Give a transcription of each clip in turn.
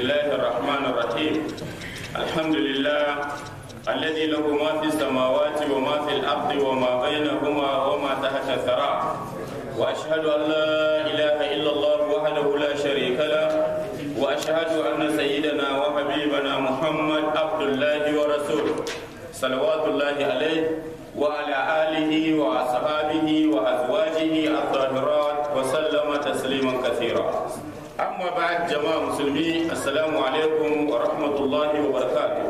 الله الرحمن الرحيم الحمد لله الذي له ما في السماوات وما في الأرض وما بينهما وما تحت الثرى وأشهد أن لا إله إلا الله وحده لا شريك له وأشهد أن سيدنا وحبيبنا محمد عبد الله ورسوله صلوات الله عليه وعلى آله وأصحابه وأزواجه الطاهرات وسلم تسليما كثيرا أما بعد جماعة مسلمين السلام عليكم ورحمة الله وبركاته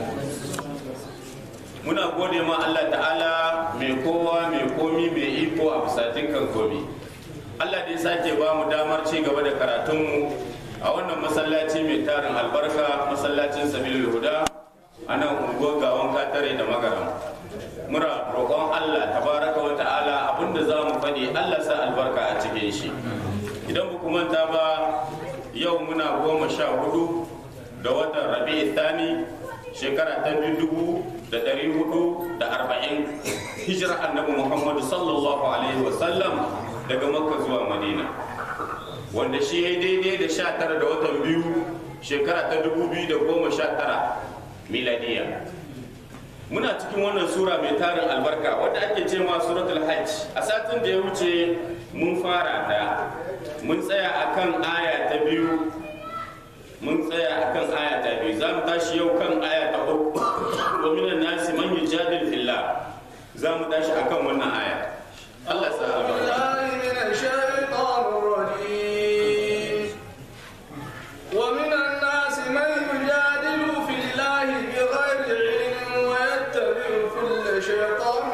muna gode ma Allah ta'ala mai kowa mai komi mai iko a bisatin kan komi Allah da ya sake ba mu damar ci gaba da karatunmu a wannan masallaci mai tarin albarka masallacin sabilul huda a nan unguwar gawan katare da magaram muna roƙon Allah tabaraka wa ta'ala abinda za mu faɗi Allah sa albarka a cikin shi idan ba manta ba yau muna goma sha hudu da watan rabi'i thani shekara ta dubu da ɗari hudu da arba'in hijira annabi muhammadu sallallahu alaihi wasallam daga makka zuwa madina wanda shi ya daidai da sha tara da watan biyu shekara ta dubu biyu da goma sha tara miladiya muna cikin wannan sura mai tarin albarka wadda ake ce ma suratul hajj a satin da ya wuce mun fara ta mun tsaya akan aya ta biyu mun tsaya akan aya ta biyu za mu tashi yau kan aya ta uku wa minan nasi man yujadil fillah za mu tashi akan wannan aya Allah sa بالله من الشيطان الرجيم ومن الناس من يجادل في الله بغير علم ويتبع كل شيطان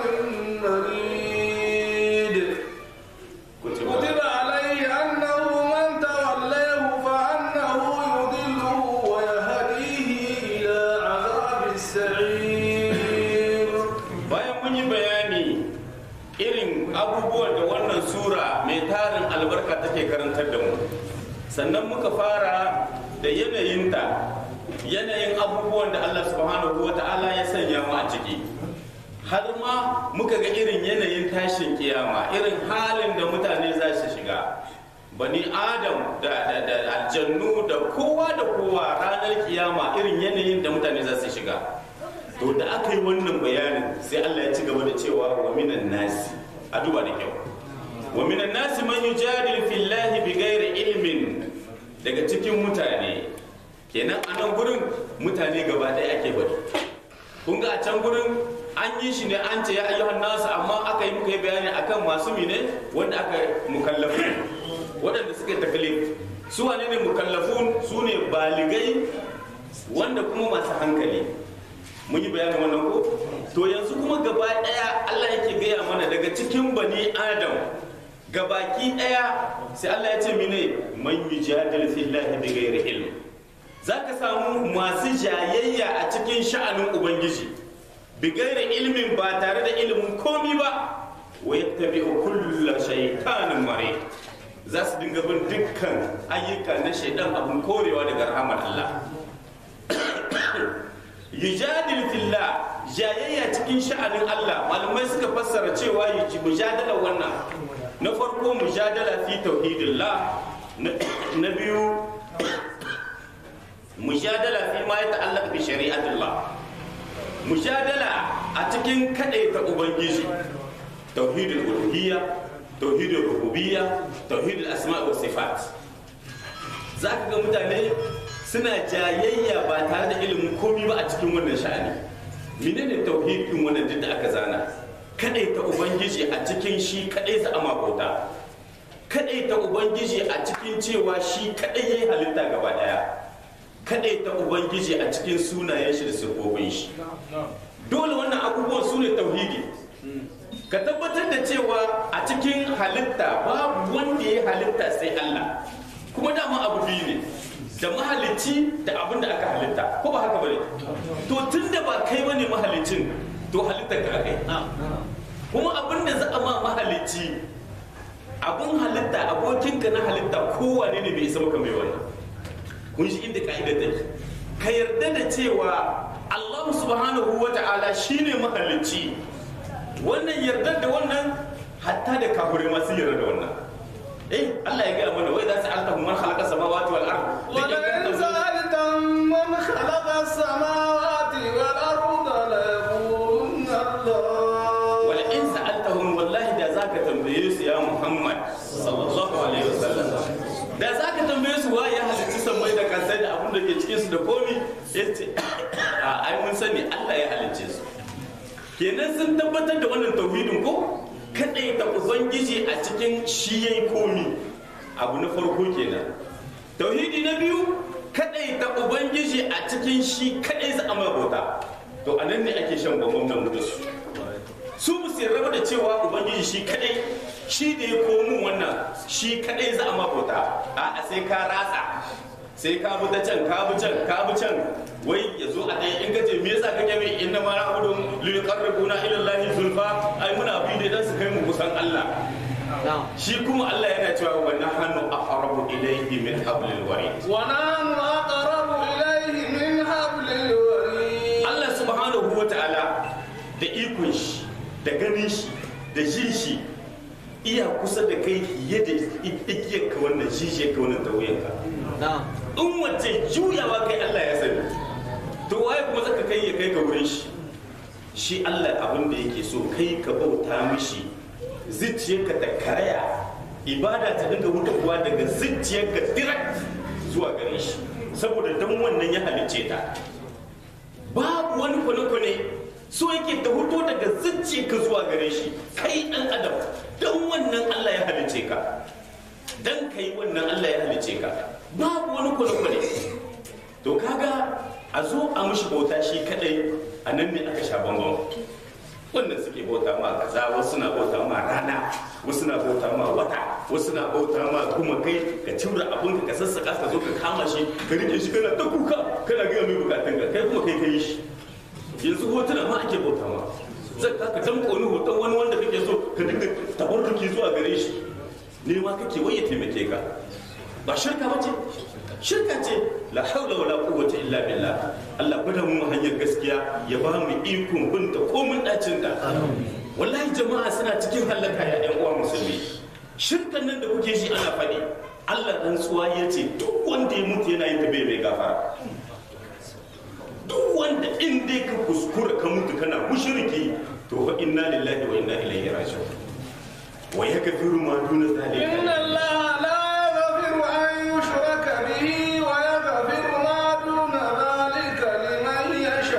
مريد كتب عليه أنه من توليه فأنه يضله ويهديه إلى عذاب السعير bayan mun yi bayani irin abubuwan da wannan sura mai tarin albarka take karantar da mu sannan muka fara da yanayinta yanayin abubuwan da Allah subhanahu wa ta'ala ya sanya mu a ciki har ma muka ga irin yanayin tashin kiyama irin halin da mutane za su shiga bani adam da, da, da aljannu da kowa da kowa ranar kiyama irin yanayin da mutane za su shiga to da aka yi wannan bayanin sai Allah ya ci gaba da cewa wa minan nasi a duba da kyau wa minan nasi man yujadil fillahi bighairi ilmin daga cikin mutane kenan a nan gurin mutane gaba ɗaya ake bari kun ga a can gurin an yi shi ne an ce ya ayyuhan nasu amma aka yi muka yi bayani akan masu mine wanda aka mukallafu waɗanda suka takalif su wane ne mukallafun su ne baligai wanda kuma masu hankali mun yi bayanin wannan ko to yanzu kuma gaba daya Allah yake gaya mana daga cikin bani adam gabaki daya sai Allah ya ce mine man yujadil fillahi bighairi ilm zaka samu masu jayayya a cikin sha'anin ubangiji bighairi ilmin ba tare da ilimin komi ba wa yattabi'u kullu shaytanin marid za su dinga bin dukkan ayyuka na shaidan abun korewa daga rahamar Allah yujadil fillah jayayya cikin sha'anin Allah malamai suka fassara cewa yuji mujadala wannan na farko mujadala fi tauhidillah na biyu mujadala fi ma ya ta'allaq bi shari'atillah mujadala a cikin kadaita ubangiji tauhidul uluhiyya tauhidul rububiyya tauhidul asma' wa sifat zaka ga mutane suna jayayya ba tare da ilimin komi ba a cikin wannan sha'ani menene tauhidin wannan duk da aka zana kadai ta ubangiji a cikin shi kadai za a makota kadai ta ubangiji a cikin cewa shi kadai yayi halitta gaba daya kadai ta ubangiji a cikin sunayen shi da sifofin shi dole wannan abubuwan su ne tauhidi ka tabbatar da cewa a cikin halitta babu wanda ya halitta sai Allah kuma dama abu biyu ne da mahalicci da abin da aka halitta ko ba haka bane to tun da ba kai bane mahalicin to halittar ka kai kuma abin da za a ma mahalicci abin halitta abokinka na halitta kowane ne bai isa maka mai wannan kun shi inda ka'ida take ka yarda da cewa Allah subhanahu wa ta'ala shine mahalicci wannan yarda da wannan hatta da kafirai ma sun yarda da wannan eh Allah ya gaya mana wai za su alta man khalaqa samawati wal ard ولئن سألتهم ke cikin su da komi yace a ai mun sani Allah ya halicce su kenan sun tabbatar da wannan tauhidin ko kadai da ubangiji a cikin shi yayi komi abu na farko kenan tauhidi na biyu kadai da ubangiji a cikin shi kadai za a mai bauta to anan ne ake shan gwamnan da su su ba su raba da cewa ubangiji shi kadai shi da ya komu wannan shi kadai za a mabauta a sai ka ratsa sai ka bi ta can ka bi can ka bi can wai ya zo a ɗaya in ka ce me yasa kake mai inna ma na'budu lil qarrabuna ila allahi zulfa ai muna bi ne dan su kai mu kusan Allah shi kuma Allah yana cewa wa nahnu aqrabu ilayhi min hablil warid ونحن أقرب إليه من حبل الوريد Allah subhanahu wa ta'ala da ikon shi da ganin shi da jin shi iya kusa da kai fiye da igiyar ka wannan jijiyar ka wannan tauyenka in wace juyawa kai Allah ya sani to waye kuma zaka kai ya kai ka wurin shi shi Allah abin da yake so kai ka bauta mishi zuciyarka ta karaya ibada ta dinga hutawa daga zuciyarka direct zuwa gare shi saboda dan wannan ya halicce ta babu wani kwane-kwane so yake ta huto daga zuciyarka zuwa gare shi kai dan adam dan wannan Allah ya halicce ka dan kai wannan Allah ya halicce ka babu wani kwane-kwane to kaga a zo a mishi bauta shi kadai a nan ne aka sha bambam wannan suke bauta ma kaza wasu na bauta ma rana wasu na bauta ma wata wasu na bauta ma kuma kai ka cimra abin ka sassaka ka zo ka kama shi ka rike shi kana ta kuka kana gaya mai bukatun ka kai kuma kai kai shi yanzu hotuna ma ake bauta ma zai ka ka tamko wani hoton wani wanda kake so ka dinga tabarruki zuwa gare shi ne ma kake waye taimake ka ba shirka ba ce shirka ce la haula wala quwwata illa billah Allah gwada mu hanyar gaskiya ya ba mu ikon binta komin dacin ta wallahi jama'a suna cikin halaka ya ɗan uwa musulmi shirkan nan da kuke shi ana faɗi Allah dan tsuwa ya ce duk wanda ya mutu yana yin ta bai mai gafara duk wanda in dai ka kuskura ka mutu kana mushriki to fa inna lillahi wa inna ilaihi raji'un wa yakfiru ma duna zalika إن الله لا يغفر أن يشرك به ويغفر ما دون ذلك لمن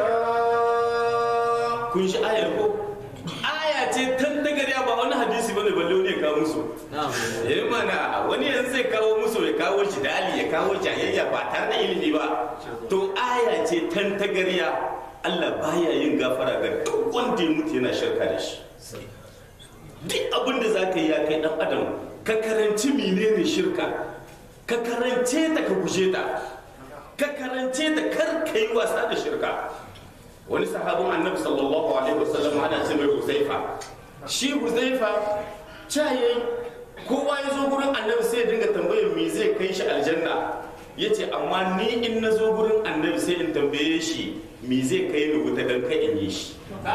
يشاء kun shi ayar ko aya ce tan dagariya ba wani hadisi bane balle wani ya kawo musu eh mana wani yanzu zai kawo musu ya kawo shi dali ya kawo jayayya ba tare da ilimi ba to aya ce tan tagariya Allah baya yin gafara ga duk wanda ya mutu yana shirka da shi duk abin da za ka yi ya kai dan adam ka karanci menene shirka ka karance ta ka guje ta ka karance ta kar ka yi wasa da shirka wani sahabin annabi sallallahu alaihi wasallam ana ce mai huzaifa shi huzaifa caye kowa ya zo gurin annabi sai ya dinga tambayar me zai kai shi aljanna ya ce amma ni in na zo gurin annabi sai in tambaye shi me zai kai ni wuta dan kai in yi shi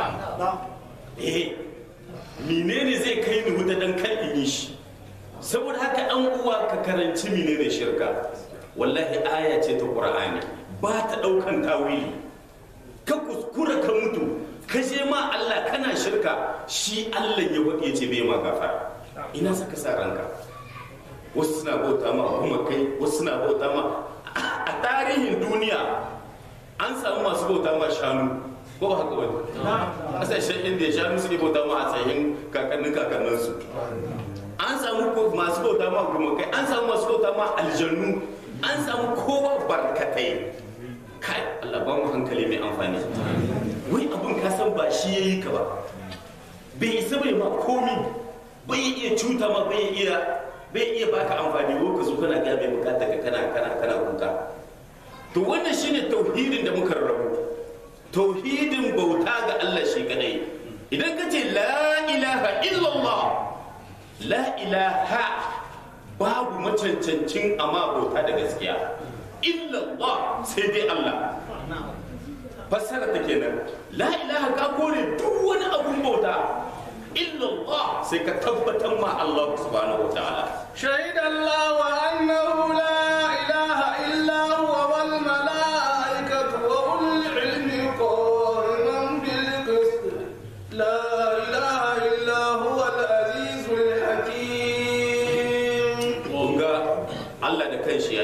eh menene zai kai ni wuta dan kai in yi shi saboda haka dan uwa ka karanci menene shirka wallahi aya ce ta qur'ani ba ta daukan tawili ka kuskura ka mutu ka je ma Allah kana shirka shi Allah ya waɗe ce bai ma gafara ina saka sa ranka wasu suna bauta ma kuma kai wasu suna bauta ma a tarihin duniya an samu masu bauta ma shanu ko ba haka wani kasashen inda shanu suke bauta ma a tsayin kakannin kakanninsu an samu ko- masu bauta ma kuma kai an samu masu bauta ma aljannu an samu kowa barkatai kai Allah ba mu hankali mai amfani wai abun ka san ba shi yayi ka ba bai isa bai ma komi bai iya cuta ma bai iya bai iya baka amfani ko ka zo kana ga mai bukata ka kana kana kana kuka to wannan shine tauhidin da muka rabu tauhidin bauta ga Allah shi kadai idan ka ce la ilaha illallah la ilaha babu macancancin amma bauta da gaskiya illallah sai dai Allah fassara ta kenan la ilaha ka kore duk wani abun bauta illallah sai ka tabbatar ma Allah subhanahu wa ta'ala شهد الله أنه لا إله إلا هو والملائكة وأولو العلم قائما بالقسط لا إله إلا هو العزيز الحكيم kun ga Allah da kanshi ya shaida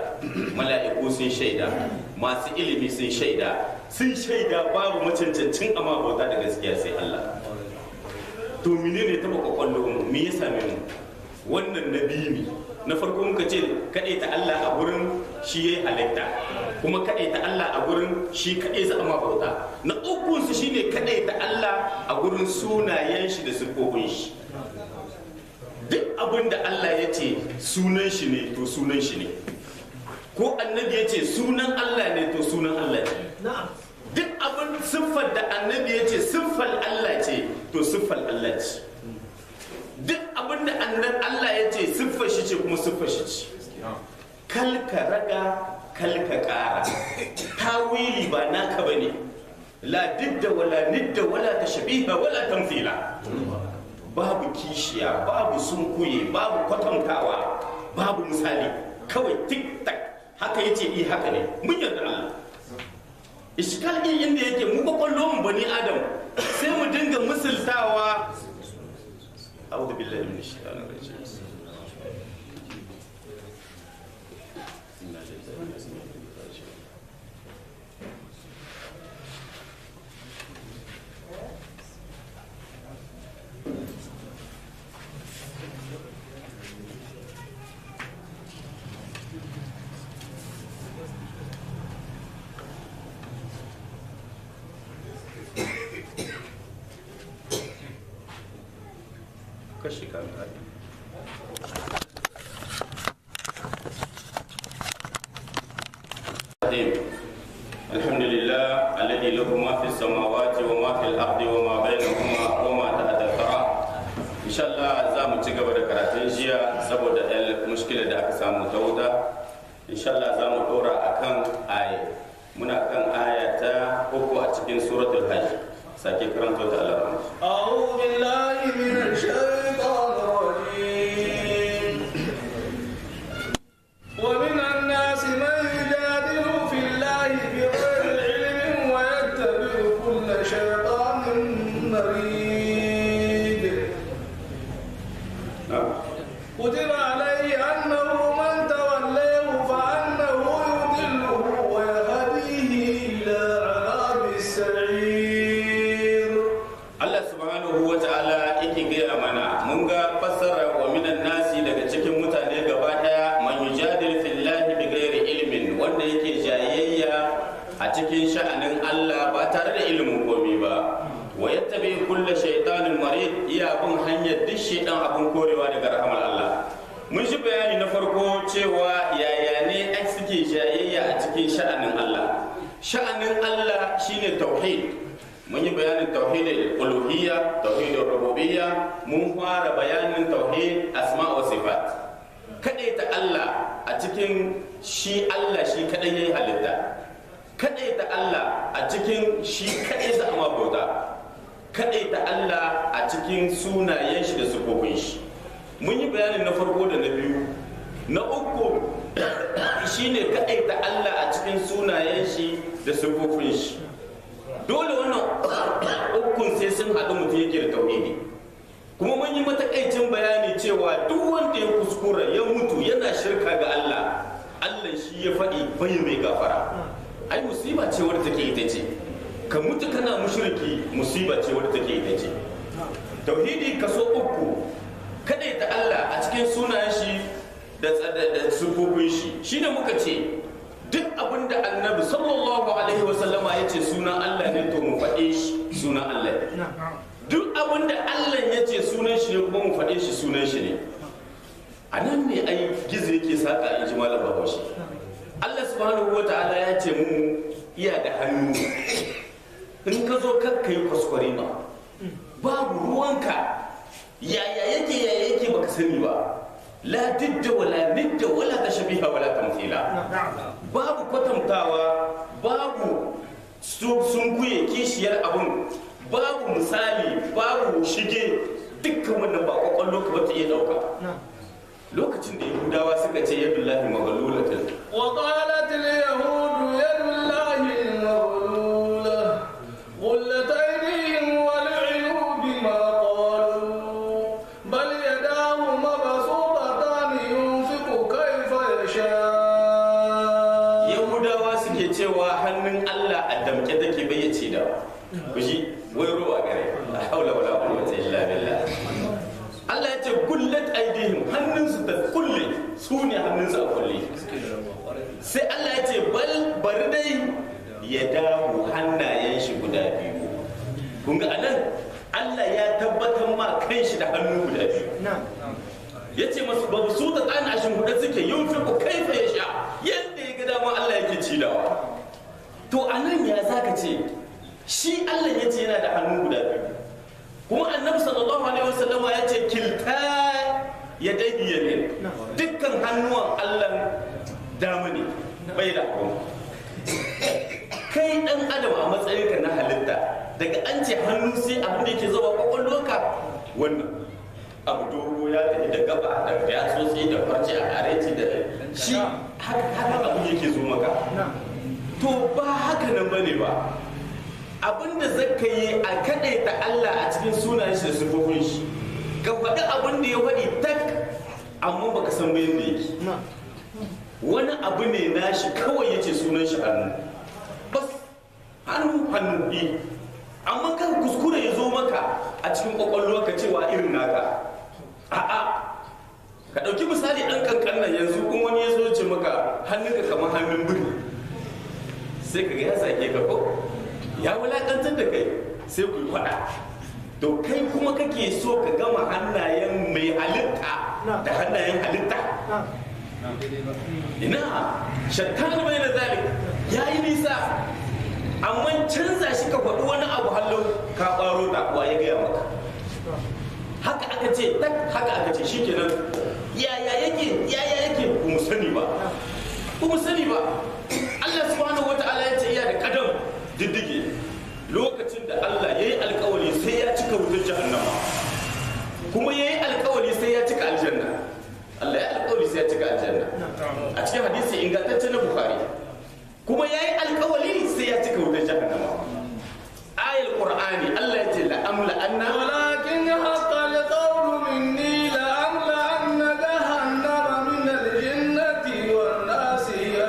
shaida mala'iku sun shaida masu ilimi sun shaida sun shaida babu macancancin amma bauta da gaskiya sai Allah to menene taba kwakwallo mu me ya same mu wannan nabi ne na farko muka ce kaɗai ta Allah a gurin shi yayi halitta kuma kaɗai ta Allah a gurin shi kaɗai za a ma bauta na ukun su shine kaɗai ta Allah a gurin sunayen shi da sifofin shi duk abin da Allah ya ce sunan shi ne to sunan shi ne ko annabi ya ce sunan Allah ne to sunan Allah ne duk abin siffar da annabi ya ce siffar Allah ce to siffar Allah ce duk abin da annan Allah ya ce siffar shi ce kuma siffar shi ce kalka raga kalka kara tawili ba naka bane la didda wala nidda wala tashbiha wala tamthila babu kishiya babu sunkuye babu kwatantawa babu misali kawai tik tak haka yace i haka ne mun yarda Allah iskal din inda yake mu kwakwallo mu bani adam sai mu dinga misaltawa a'udhu billahi minash shaitanir rajim kashi kan hali الحمد لله الذي له ما في السماوات وما في الأرض وما بينهما وما تحت الثرى إن شاء الله za mu ci gaba da karatun jiya saboda ɗan mushkila da aka samu ta wuta insha Allah za mu ɗora a kan aya muna kan aya ta uku a cikin suratul hajj sake karanta ta Allah أعوذ بالله من الشيطان الرجيم ومن الناس من يجادل في الله بغير علم ويتبع كل شيطان مريد كتب عليه أنه من توليه فأنه يضله ويهديه إلى عذاب السعير Allah subhanahu wa ta'ala yake gaya mana mun ga fassara wa minan nasi daga cikin mutane gaba daya man yujadil fillahi bi ghairi ilmin wanda yake jayayya a cikin sha'anin Allah ba tare da ilimin komai ba wa yattabi kulla shaytanin marid iya bin hanyar duk shaytan abun korewa daga rahamar Allah mun shi bayani na farko cewa yaya ne ai suke jayayya a cikin sha'anin Allah sha'anin Allah shine tauhid mun yi bayanin tauhidin uluhiyya tauhidin rububiyya mun fara bayanin tauhid asma wa sifat kadai ta Allah a cikin shi Allah shi kadai yayi halitta kadai ta Allah a cikin shi kadai za a bauta kadai ta Allah a cikin sunayen shi da sifofin shi mun yi bayanin na farko da na biyu na uku shine kadai ta Allah a cikin sunayen shi da sifofin shi dole wannan ukun sai sun haɗu mutum yake da tauhidi kuma mun yi matakaicin bayani cewa duk wanda ya kuskura ya mutu yana shirka ga Allah Allah shi ya faɗi bai mai gafara ai musiba ce wadda take ita ce ka mutu kana mushriki musiba ce wadda take ita ce tauhidi kaso uku ta Allah a cikin sunayen shi da da sufofin shi shine muka ce duk abin da annabi sallallahu alaihi wasallama ya ce sunan Allah ne to mu faɗe shi sunan Allah ne duk abin da Allah ya ce sunan shi ne kuma mu faɗe shi sunan shi ne a nan ne ai gizo yake saka in ji malam bahaushe Allah subhanahu wa ta'ala ya ce mu iya da hannu in ka zo kakka yi kwaskwari ba babu ruwanka yaya yake yaya yake baka sani ba la didda wala nidda wala tashbiha wala tamthila babu kwatantawa babu sun kuye kishiyar abun babu misali babu shige dukkan wannan ba kwakwallo ka bata iya dauka lokacin da yahudawa suka ce yadullahi maghlulatan وقالت اليهود يد الله مغلولة غلت أيديهم ولعنوا بما قالوا بل يداه مبسوطتان ينفق كيف يشاء suke cewa hannun Allah a damke take bayyace da kuji wai ruwa gare la haula wala quwwata illa billah Allah ya ce kullat aidihim hannunsu ta kulle su ne hannunsu a kulle sai Allah ya ce bal bari dai ya dawo hannayen shi guda biyu kun ga anan Allah ya tabbatar ma kanshi da hannu guda biyu ya ce masu babu su ta tsana a shimfiɗa suke yin fi ku kaifa ya sha yadda ya ga dama Allah yake cidawa to a nan ya za ka ce shi Allah ya ce yana da hannu guda biyu kuma annabi sallallahu alaihi wasallama ya ce kilta ya daidi ya ne dukkan hannuwan Allah dama ne bai da hagu kai dan adam a matsayinka na halitta daga an ce hannu sai abin da yake zuwa kwakwalwarka wannan abu dogo ya tafi da gaba da yatsotsi da farce a areci da shi haka abu yake zo maka to ba haka nan bane ba abinda zaka yi a kaɗaita Allah a cikin sunayen shi da sifofin shi ka faɗi abin da ya faɗi tak amma baka san bayan da yake wani abu ne nashi kawai yace sunan shi hannu bas hannu hannu ne amma kan kuskure ya zo maka a cikin kwakwalwa ka cewa irin naka a'a ka ɗauki misali ɗan kankan nan yanzu in wani ya zo ce maka hannunka kamar hannun biri sai ka ga ya sake ka ko ya wulakantar da kai sai ku yi faɗa to kai kuma kake so ka gama hannayen mai halitta da hannayen halitta ina shattan mai da zalik ya yi nisa amma canza shi ka faɗi wani abu hallau ka ɓaro da kuwa ya gaya maka haka aka ce tak haka aka ce shikenan yaya yake yaya yake ku mu sani ba ku mu sani ba Allah subhanahu wata'ala ya ce iya da kadam diddige lokacin da Allah ya yi alkawari sai ya cika wutar jahannama kuma ya yi alkawari sai ya cika aljanna Allah ya alkawari sai ya cika aljanna a cikin hadisi ingantacce na Bukhari kuma ya yi alkawari sai ya cika wutar jahannama ayal qur'ani Allah ya ce la amla anna ولكن حق القول مني لأملأن جهنم من الجنة والناس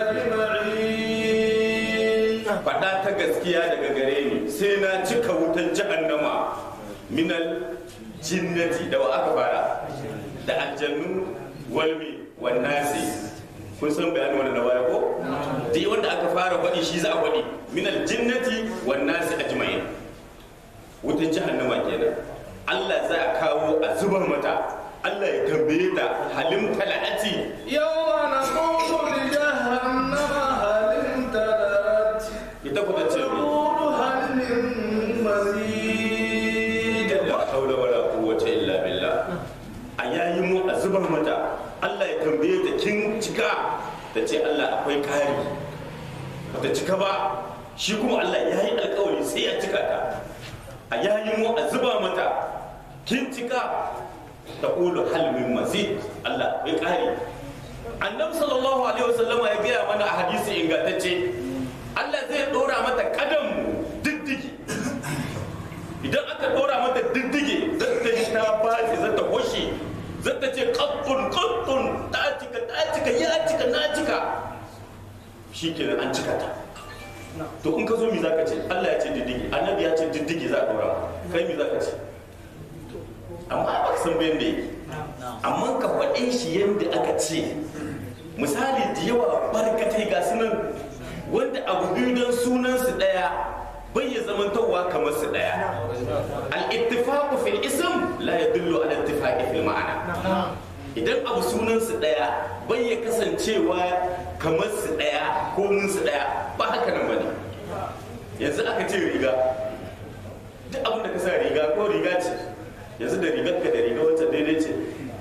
أجمعين faɗa ta gaskiya daga gare ni sai na cika wutar jahannama minal jinnati da wa aka fara da aljannu walmi wan nasi kun san bayanin wanda na baya ko duk wanda aka fara faɗi shi za a faɗi minal jinnati wan nasi ajma'in wutar jahannama kenan Allah za a kawo a zubar mata Allah ya tambaye ta halim tala'ati يوم نقول لجهنم هل امتلأت ita ku ta ce mi تقول هل من مزيد la haula wala quwwata illa billah a yayi mu a zubar mata Allah ya tambaye ta kin cika ta ce Allah akwai kari bata cika ba shi kuma Allah ya yi alkawari sai ya cika ta a yayi mu a zuba mata kin cika ta ƙulu halmin mazid Allah akwai kari annabi sallallahu alaihi wasallama ya gaya mana a hadisi ingantacce Allah zai ɗora mata kadam diddigi idan aka ɗora mata diddige zata yi ta bace zata hoshe zata ce kattun kattun ta cika ta cika ya cika na cika shi kenan an cika ta to in ka zo mi zaka ce Allah ya ce diddige annabi ya ce diddige za a ɗora kai mi zaka ce amma ba ka san bayan da yake amma ka faɗe shi yadda aka ce misali da yawa barkatai ga sunan wanda abu biyu don sunansu ɗaya bai ya zamantowa kamar su ɗaya al-ittifaqu fil ism la yadullu ala ittifaqi fil ma'ana idan abu sunansu ɗaya bai ya kasancewa kamar su ɗaya ko mun su ɗaya ba haka nan bane yanzu aka ce riga duk abin da ka sa riga ko riga ce yanzu da rigar ka da riga wacce daidai ce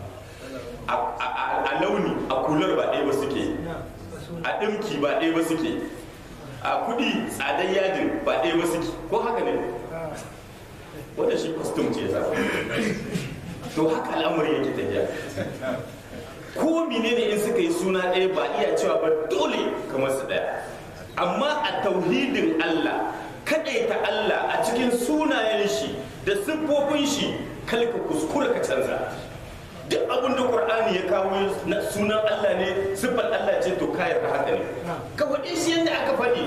a launi a kular ba ɗaya ba suke a ɗimki ba ɗaya ba suke a kuɗi tsadar yadin ba ɗaya ba suke ko haka ne wanda shi kwastum ce za to haka al'amari yake tafiya ko menene in suka yi suna ɗaya ba iya cewa ba dole kamar su ɗaya amma a tauhidin Allah kaɗaita Allah a cikin sunayen shi da siffofin shi kalka kuskura ka canza duk abin da qur'ani ya kawo na sunan Allah ne siffar Allah ce to kayar da haka ne ka faɗi shi yadda aka faɗi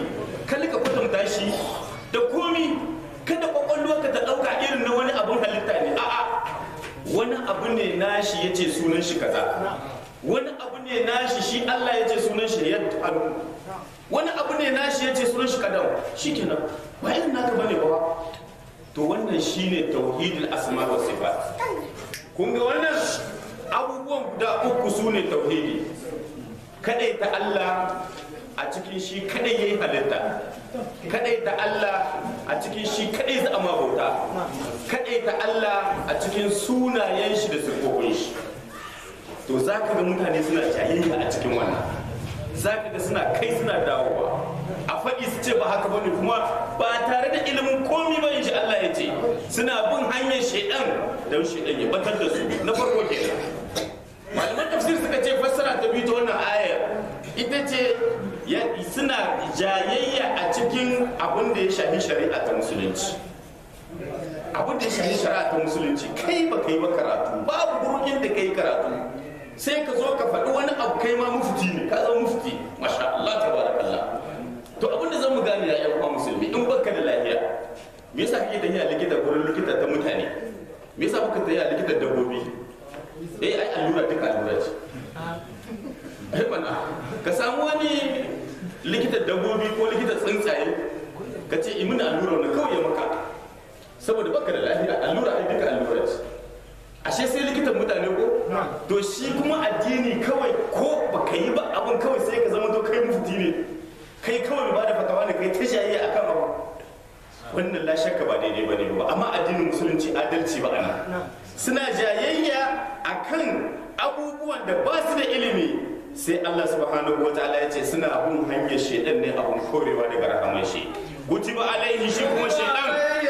yad hannu wani abu ne nashi yace sunan shi kadam shikenan ba irin naka bane ba to wannan shine tauhidul asma wa sifat kun ga wannan abubuwan guda uku su ne tauhidi kadai ta Allah a cikin shi kadai yayi halitta kadai ta Allah a cikin shi kadai za a bauta kadai ta Allah a cikin sunayen shi da sifofin shi to za ka ga mutane suna jayayya a cikin wannan za ka ga suna kai suna dawowa a faɗi su ce ba haka bane kuma ba tare da ilimin komi ba insha Allah ya ce suna bin hanyar shaidan don shaidan ya batar da su na farko kenan malaman tafsir suka ce fassara ta biyu ta wannan ayar ita ce suna jayayya a cikin abin da ya shafi shari'a ta musulunci abin da ya shafi shari'a ta musulunci kai ba kai ba karatu babu gurbin da kai karatu sai ka zo ka faɗi wani abu kai ma mufti ne ka zama mufti masha Allah tabarakallah to abin da zamu gane ya yan uwa musulmi in baka da lafiya me yasa kake tafiya likita gurin likita ta mutane me yasa baka tafiya likita dabbobi eh ai allura duka allura ce ai mana ka samu wani likitan dabbobi ko likitan tsuntsaye ka ce imin allura na kawai ya maka saboda baka da lafiya allura ai duka allura ce ashe sai likitan mutane ko to shi kuma addini kawai ko baka yi ba abin kawai sai ka zama to kai mufti ne kai kawai ba da fatawa ne kai ta shayi akan abu wannan la shakka ba daidai bane ba amma addinin musulunci adalci ba ana suna jayayya akan abubuwan da ba su da ilimi sai Allah subhanahu wa ta'ala ya ce suna bin hanyar shedan ne abun korewa daga rahaman shi kutiba alaihi shi kuma shedan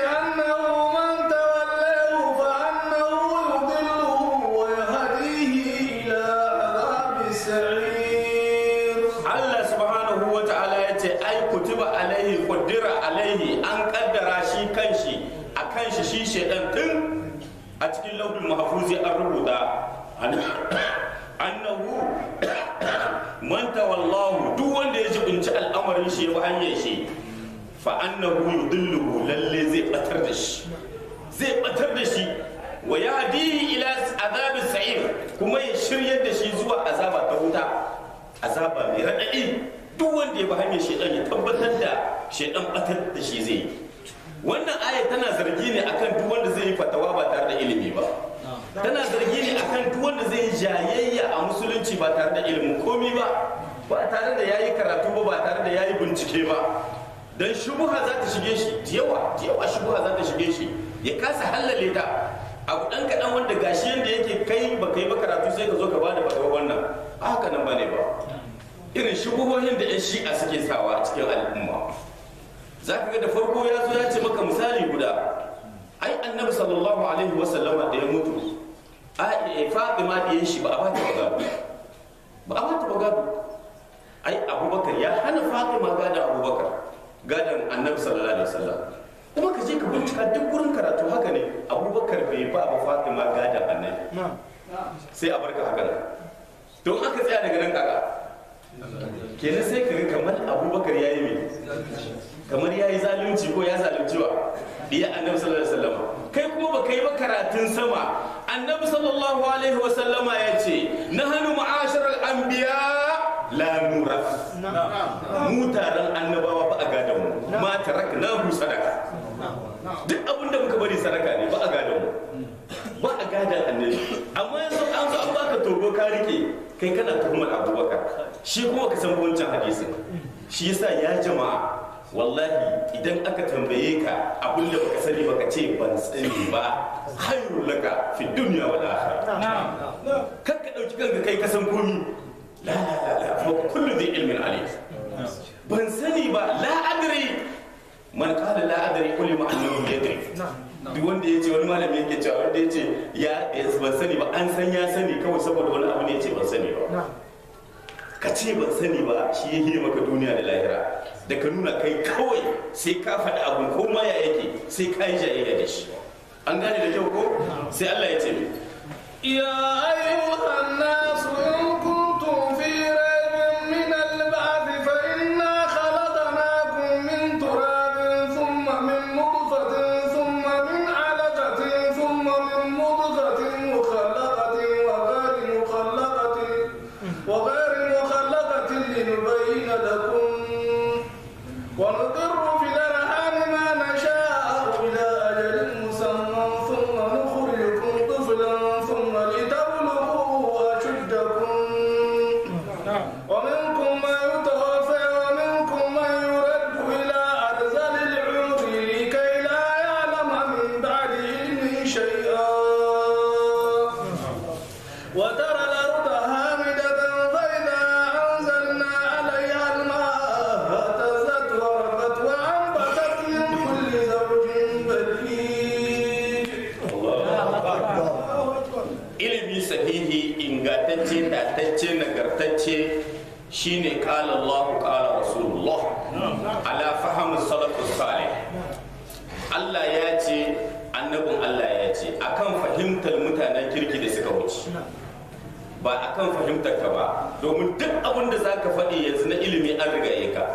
Allah subhanahu wa ta'ala ya ce ai kutiba alaihi qaddara alaihi an kaddara shi kanshi a kanshi shi shedan tun a cikin lauhul mahfuzi an rubuta annahu man tawallahu duk wanda ya jibinci al'amarin shi ya hanyar shi fa annahu yudilluhu lalle zai batar da shi zai batar da shi wa yahdihi ila azabi sa'ir kuma ya shiryar da shi zuwa azaba ta wuta azaba mai raɗaɗi duk wanda ya bi hanyar shedan ya tabbatar da shedan batar da shi zai yi wannan aya tana zargi ne akan duk wanda zai yi fatawa ba tare da ilimi ba tana zargi ne akan duk wanda zai yi jayayya a musulunci ba tare da ilimin komi ba ba tare da yayi karatu ba ba tare da yayi bincike ba dan shubuha za ta shige shi yawa yawa shubuha za ta shige shi ya kasa hallale ta abu dan kadan wanda gashi yanda yake kai ba kai ba karatu sai ka zo ka bada fatawa wannan a haka nan bane ba irin shubuhohin da yan shi'a suke sawa a cikin al'umma za ka ga da farko ya zo ya ce maka misali guda ai annabi sallallahu alaihi wasallama da ya mutu a fatima da ya shi ba a bata bagado ba a bata bagado ai abubakar ya hana fatima gadon abubakar gadon annabi sallallahu alaihi wasallam kuma ka je ka bincika duk wurin karatu haka ne abubakar bai ba ba fatima gadon annabi sai a barka haka nan don aka tsaya daga nan kaka kenan sai ka ga kamar abubakar ya yi mai kamar ya yi zalunci ko ya zalunci wa biya annabi sallallahu alaihi wasallam kai kuma baka yi ba karatun sama annabi sallallahu alaihi wasallama ya ce nahnu ma'asharal anbiya la nura mu taron annabawa ba a gadon mu ma tarakna hu sadaka duk abin da muka bari sadaka ne ba a gadon mu ba a gadon annabi amma yanzu an zo an baka togo ka rike kai kana tuhumar abubakar shi kuma ka san wancan hadisin shi yasa ya jama'a wallahi idan aka tambaye ka abin da baka sani baka ce ban sani ba hayrul laka fi dunya wal akhirah kar ka dauki kanka kai ka san komi la la la la fa kullu dhi ilmin alim ban sani ba la adri man qala la adri kulli ma annahu yadri duk wanda ya ce wani malami yake cewa wanda ya ce ya ban sani ba an san ya sani kawai saboda wani abu ne ya ce ban sani ba ka ce ban sani ba shi ya hira maka duniya da lahira da ka nuna kai kawai sai ka faɗi abu ko ma ya yake sai ka yi jayayya da shi an gane da kyau ko sai Allah ya ce يا أيها الناس إن كنتم في ريب من البعث فإنا خلقناكم من تراب ثم من نطفة ثم من علقة ثم من مضغة مخلقة وغير مخلقة وغير مخلقة لنبين ba akan fahimtar ka ba domin duk abin da zaka faɗi yanzu na ilimi an riga ka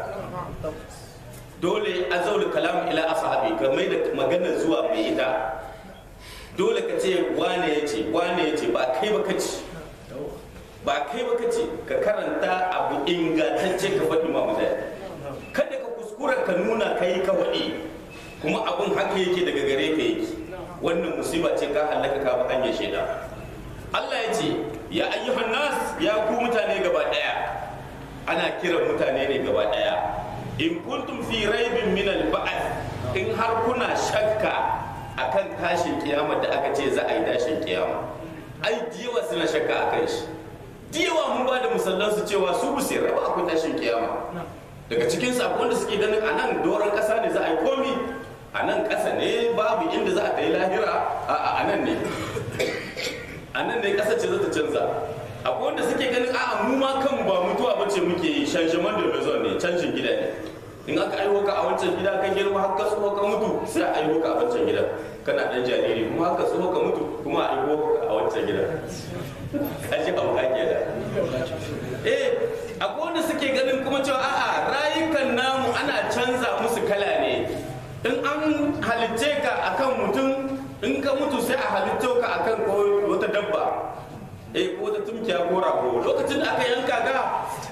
dole azawul kalam ila ashabi ka mai da magana zuwa mai ita dole ka ce wane ya ce wane ya ce ba kai ba ka ce ba kai ba ka ce ka karanta abu ingantacce ka faɗi ma mutane kada ka kuskura ka nuna kai ka waɗi kuma abun haka yake daga gare ka yake wannan musiba ce ka halaka ka ba hanyar shaida Allah ya ce ya ayyuhan nas ya ku mutane gaba daya ana kiran mutane ne gaba daya in kuntum fi raibin min al in har kuna shakka akan tashin kiyama da aka ce za a yi tashin kiyama ai diyawa suna shakka akan shi diyawa mun ba da musallan su cewa su bu sai raba akwai tashin kiyama daga cikin sakon da suke ganin a nan doron kasa ne za a yi komi a nan kasa ne babu inda za a ta yi lahira a nan ne a nan ne kasa ce za ta canza akwai wanda suke ganin a'a mu ma kan ba mutuwa bace muke yi shanshaman da bezon ne canjin gida ne in aka aiwo ka a wancan gida kan girma har ka tsoho ka mutu sai a aiwo ka a wancan gida kana dan jariri kuma haka tsoho ka mutu kuma a aiwo ka a wancan gida kaji abu ka ke da eh akwai wanda suke ganin kuma cewa a'a rayukan namu ana canza musu kala ne in an halicce ka akan mutum in ka mutu sai a halitto ka akan wata dabba eh ko wata tumkiya ko rago lokacin da aka yanka ga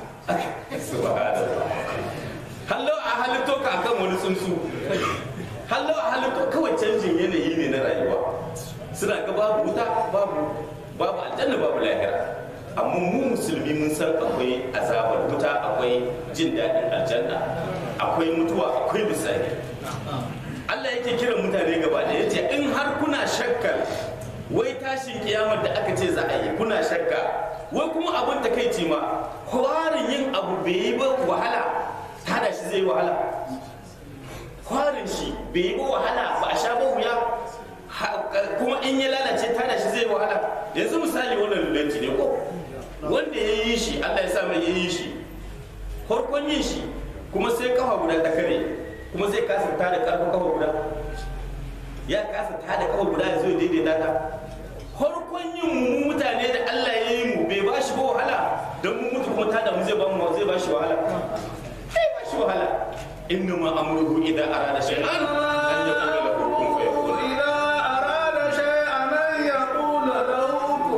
hallo a halitto ka akan wani tsuntsu hallo a halitto kawai canjin yanayi ne na rayuwa suna ga babu wuta babu babu aljanna babu lahira amma mu musulmi mun san akwai azabar wuta akwai jin daɗin aljanna akwai mutuwa akwai misali Allah yake kiran mutane gaba da yace in har kuna shakkar wai tashin kiyamar da aka ce za a yi kuna shakka wai kuma abin takaici ma kwarin yin abu bai yi ba wahala tada shi zai wahala kwarin shi bai yi ba wahala ba a sha ba wuya kuma in ya lalace tada shi zai wahala yanzu misali wannan lulanci ne ko wanda ya yi shi Allah ya sa mai ya yi shi farkon yin shi kuma sai kafa guda ta kare kuma zai kasa tada karfin kafa guda ya kasa tada kafa guda ya zo daidaita ta farkon yin mu mutane da Allah ya yi mu bai ba shi ba wahala don mu mutu kuma tada mu zai ba mu zai ba shi wahala bai ba shi wahala inna ma amruhu idza arada shay'an an yaqula lahu kun fayakun إذا أراد شيئا أن يقول له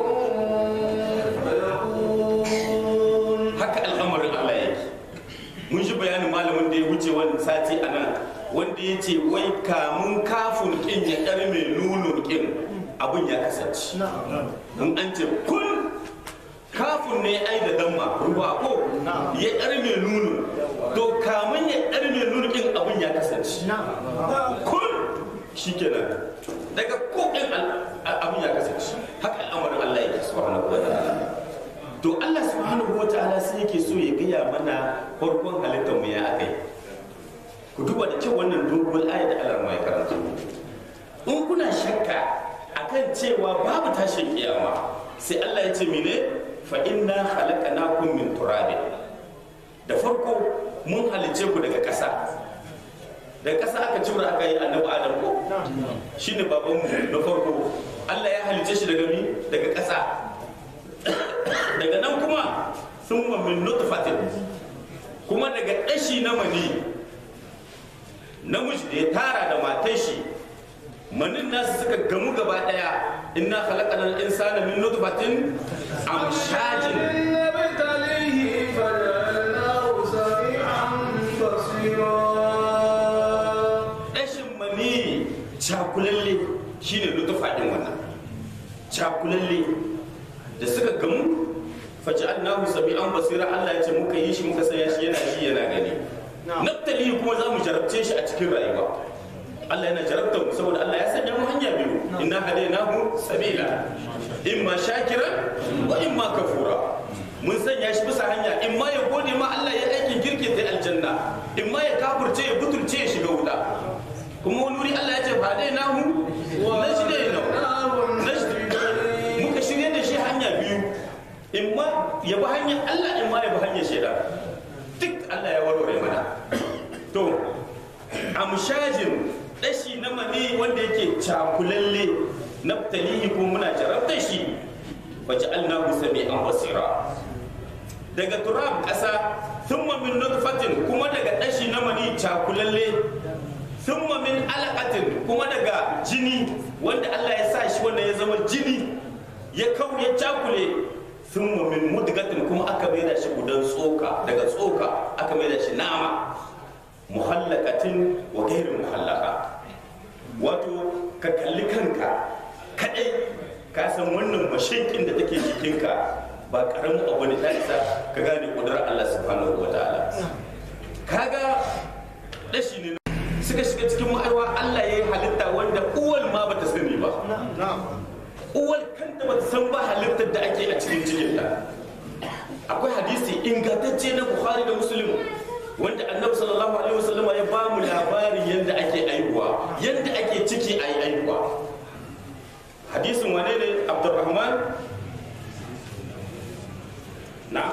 كن فيكون haka al'amarin Allah yake mun ji bayanin malamin da ya wuce wani sati a nan wanda ya ce wai kamun kafin kin ya ɗar mai nunun kin abin ya kasance in an ce kun kafin ne ai da damma ruwa ko ya ɗar mai nunun to kamun ya ɗar mai nunun kin abin ya kasance kun shikenan daga ko ɗin abin ya kasance haka al'amarin Allah yake subhanahu wa ta'ala to Allah subhanahu wa ta'ala sai yake so ya gaya mana farkon halittar mu ya akai ku duba da kyau wannan dogon aya da Allah mai karanta in kuna shakka akan cewa babu tashin kiyama sai Allah ya ce mene fa inna khalaqnakum min turabin da farko mun halice ku daga ƙasa daga ƙasa aka cura aka yi annabi adam ko shine babanmu na farko Allah ya halice shi daga mi daga ƙasa daga nan kuma sun min nutfatin kuma daga ɗashi na mani namiji da ya tara da matan shi manin nasu suka gamu gaba ɗaya inna khalaqana al-insana min nutfatin amshajin نبتليه فجعلناه سميعا بصيرا ɗashin mani cakulalle shine nutfa ɗin wannan cakulalle da suka gamu faj'alnahu sami'an basira Allah ya ce muka yi shi muka sanya shi yana shi yana gani naftali kuma za mu jarabce shi a cikin rayuwa Allah yana jarabta mu saboda Allah ya sanya mu hanya biyu inna hadainahu sabila imma shakira wa imma kafura mun sanya shi bisa hanya imma ya gode ma Allah ya aikin girki ta aljanna imma ya kafurce ya butulce ya shiga wuta kuma wani wuri Allah ya ce hadainahu najdainahu najdi muka shirye da shi hanya biyu imma ya bi hanyar Allah imma ya bi hanyar shaidan duk Allah ya warware mana to amshajin dashi na mani wanda yake cakulalle naftalihi ko muna jarabtar shi faj'alnahu sami'an basira daga turab ƙasa thumma min nutfatin kuma daga ɗashi na mani cakulalle thumma min alaqatin kuma daga jini wanda Allah ya sa shi wanda ya zama jini ya kau ya cakule thumma min mudgatin kuma aka maida shi gudan tsoka daga tsoka aka maida shi nama muhallakatin wa gairin muhallaka wato ka kalli kanka kadai ka san wannan mashinkin da take jikinka ba karamin abu ne ta isa ka gane kudurar Allah subhanahu wa ta'ala kaga dashi ne suka shiga cikin ma'aiwa Allah ya yi halitta wanda uwal ma bata sani ba uwal kanta bata san ba halittar da ake a cikin cikinta akwai hadisi ingantacce na Bukhari da Muslim wanda annabi sallallahu alaihi wasallam ya ba mu labarin yadda ake aihuwa yadda ake ciki ayi aihuwa hadisin wane ne Abdurrahman na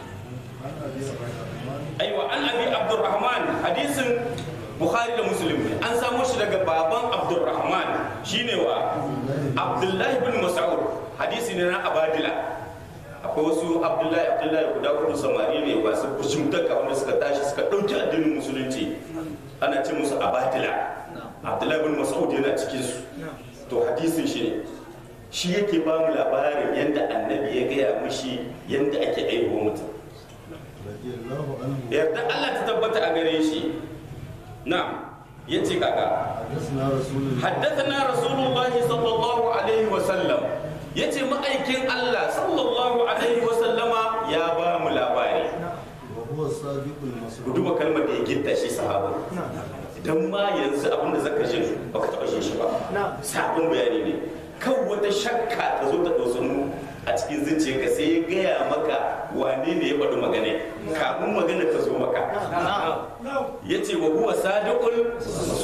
aiwa an abi Abdurrahman hadisin Bukhari da Muslim ne an samo shi daga baban Abdurrahman shine wa Abdullahi bin Mas'ud hadisi ne na Abadila akwai wasu abdullahi abdullahi guda hudu samari ne masu kushimtaka wanda suka tashi suka ɗauki addinin musulunci ana ce musu abatila abdullahi bin mas'ud yana cikin su to hadisin shi ne shi yake ba mu labarin yadda annabi ya gaya mishi yadda ake aihuwa mutum yarda Allah ta tabbata a gare shi na ya ce kaka حدثنا رسول الله صلى الله عليه وسلم yace ma'aikin Allah sallallahu alaihi wasallama ya ba mu labari ku duba kalmar da ya gitta shi sahaba idan ma yanzu abinda zaka ji baka taba shi shi ba sabon bayani ne kan wata shakka ta zo ta dosanu a cikin zuciyarka sai ya gaya maka wane ne ya faɗi magana kafin magana ta zo maka ya ce wa huwa sadiqul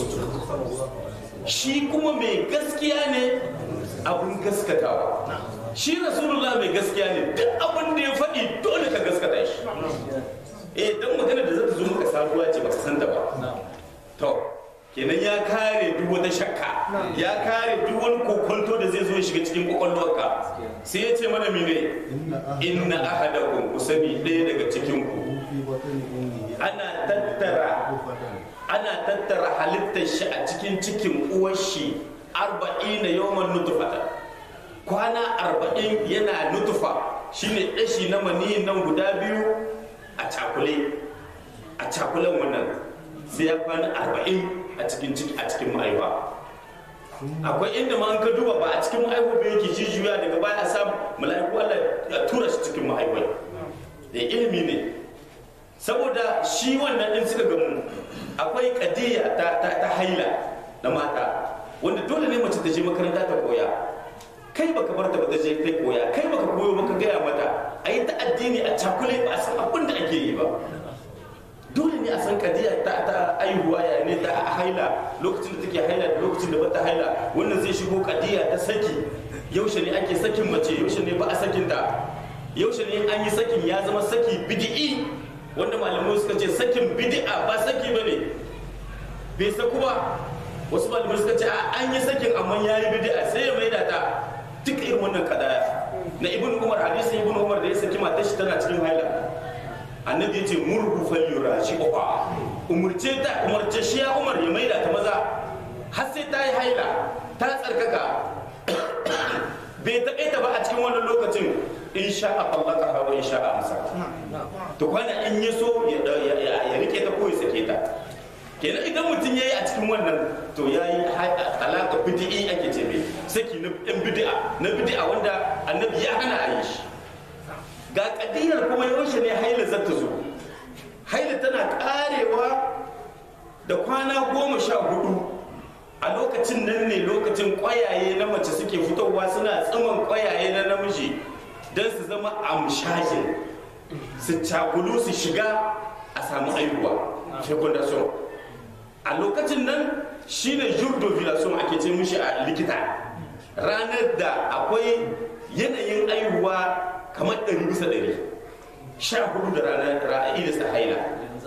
shi kuma mai gaskiya ne abun gaskatawa shi rasulullah mai gaskiya ne duk abin da ya faɗi dole ka gaskata shi eh dan magana da zata zo maka sabuwa ce baka san ta ba to kenan ya kare duk wata shakka ya kare duk wani kokonto da zai zo ya shiga cikin kwakwalwarka sai ya ce mana mene inna ahadakum ku sani ɗaya daga cikin ku ana tattara ana tattara halittar shi a cikin cikin uwar shi arba'in na yawan nutufata kwana arba'in yana nutufa shine ɗashi na maniyin nan guda biyu a cakule a cakulen wannan sai ya kwana arba'in a cikin ciki a cikin ma'aiwa akwai inda ma an ka duba ba a cikin ma'aiwa ba yake jijuya daga baya a samu mala'iku Allah ya tura shi cikin ma'aiwa da ilimi ne saboda shi wannan din suka gamu akwai kadiya ta, ta, ta haila na mata wanda dole ne mace ta je makaranta ta koya kai baka bar ta ba ta je ta koya kai baka koyo baka gaya mata a yi ta addini a cakule ba a san abin da ake yi ba dole ne a san kadiya ta ta aihuwa ya ne ta haila lokacin da take haila da lokacin da bata haila wannan zai shigo kadiya ta saki yaushe ne ake sakin mace yaushe ne ba a sakin ta yaushe ne an yi sakin ya zama saki bid'i wanda malamai suka ce sakin bid'a ba saki bane bai saku ba wasu malamai suka ce a an yi sakin amma ya yi bid'a sai ya maida ta duk irin wannan kadaya na ibn umar hadisi ibn umar da ya saki matar shi tana cikin haila annabi ya ce murhu falyura shi uba umurce ta umarce shi ya umar ya maida ta maza har sai ta yi haila ta tsarkaka bai taƙaita ba a cikin wannan lokacin in sha a fallaka hawa in sha a amsa to kwana in ya so ya rike ta ko ya sake ta kenan idan mutum ya yi a cikin wannan to ya yi alaƙa bidi'i ake ce mai saki na ɗan bidi'a na bidi'a wanda annabi ya hana a yi shi ga ƙadiyar kuma yaushe ne haila za ta zo haila tana ƙarewa da kwana goma sha hudu a lokacin nan ne lokacin ƙwayaye na mace suke fitowa suna tsaman ƙwayaye na namiji don su zama amshajin su cakulu su shiga a samu aihuwa fecundation a lokacin nan shine jurdovulation ake ce mishi a likita ranar da akwai yanayin aihuwa kamar ɗari bisa ɗari sha hudu da ranar ra'ayi da haila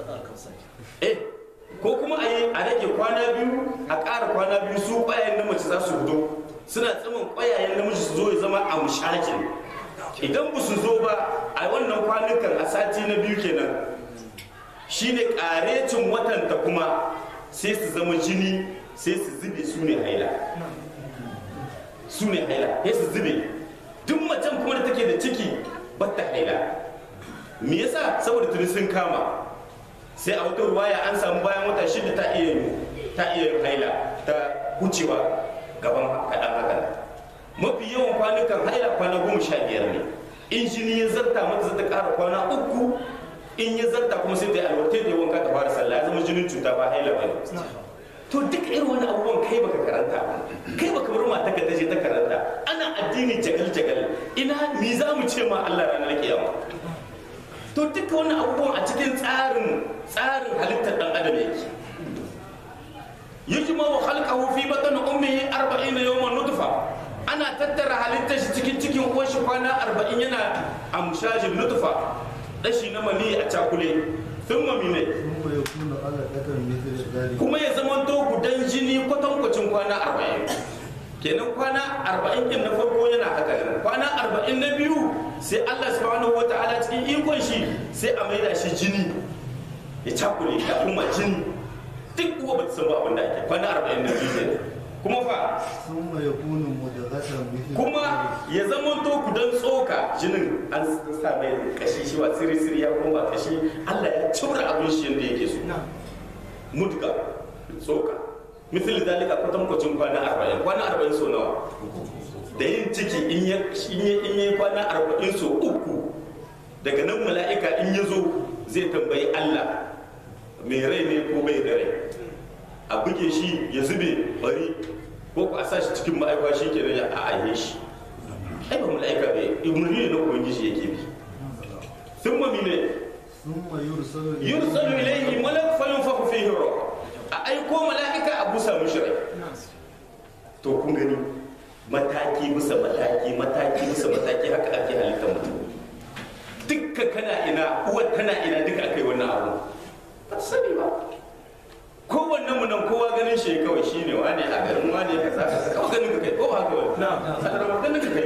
eh ko kuma a yi a rage kwana biyu a ƙara kwana biyu su ƙwayayen na mace za su fito suna tsaman ƙwayayen namiji su zo ya zama amshajin idan ba su zo ba a wannan kwanukan a sati na biyu kenan shine karecin watanta kuma sai su zama jini sai su zube su ne haila su ne haila sai su zube duk macen kuma da take da ciki batta haila me yasa saboda tuni sun kama sai a wata ruwaya an samu bayan wata shida ta iya ta iya yin haila ta wucewa gaban kaɗan hakan mafi yawan kwanukan haila kwana goma sha biyar ne in jini ya zarta mata zata ƙara kwana uku in ya zarta kuma sai ta yi alwarta da wanka ta fara sallah ya zama jinin cuta ba haila ba to duk irin wani abubuwan kai baka karanta ba kai baka bar mata ka taje ta karanta ana addini jagal jagal ina mi za mu ce ma Allah ranar kiyama to duka wani abubuwan a cikin tsarin tsarin halittar dan adam yake yujma wa khalqahu fi batn ummihi 40 yawman nutfa ana tattara halittar shi cikin cikin uwar shi kwana 40 yana amshajin nutfa dashi na mali a cakule thumma mine ثم يكون علقة مثل ذلك kuma ya zama to gudan jini kwatankwacin kwana 40 kenan kwana 40 din na farko yana haka nan kwana 40 na biyu sai Allah subhanahu wataala cikin ikon shi sai a maida shi jini ya cakule ya kuma jini duk uwa ba ta san ba abin da ake kwana 40 na biyu kenan kuma fa ثم يكون مدغة مثل kuma ya zama to gudan tsoka jinin an sa mai kashi shi wa siri siri ya kuma ba kashi Allah ya cura abin shi yadda yake so mudga tsoka misali dalika kwatankwacin kwana arba'in kwana arba'in so nawa da yin ciki in ya in ya in ya kwana arba'in so uku daga nan mala'ika in ya zo zai tambayi Allah mai rai ne ko bai da rai a buge shi ya zube bari ko ku a sa shi cikin ma'aikwa shi kenan ya a'aye shi ai ba mala'ika bai umarni ne na ubangiji yake bi sun mami ne ثم يرسل yursalu ilayhi malak fayunfakhu fihi ruh a aiko mala'ika a busa mishi rai to kun gani mataki bisa mataki mataki bisa mataki haka ake halittar mutum dukka kana ina uwar tana ina duka akai wannan abu ba ta sani ba kowannen mu nan kowa ganin shi kawai shine wane a garin wane kaza kaza kawai ganin ka kai ko ba haka ba na sanar ganin ka kai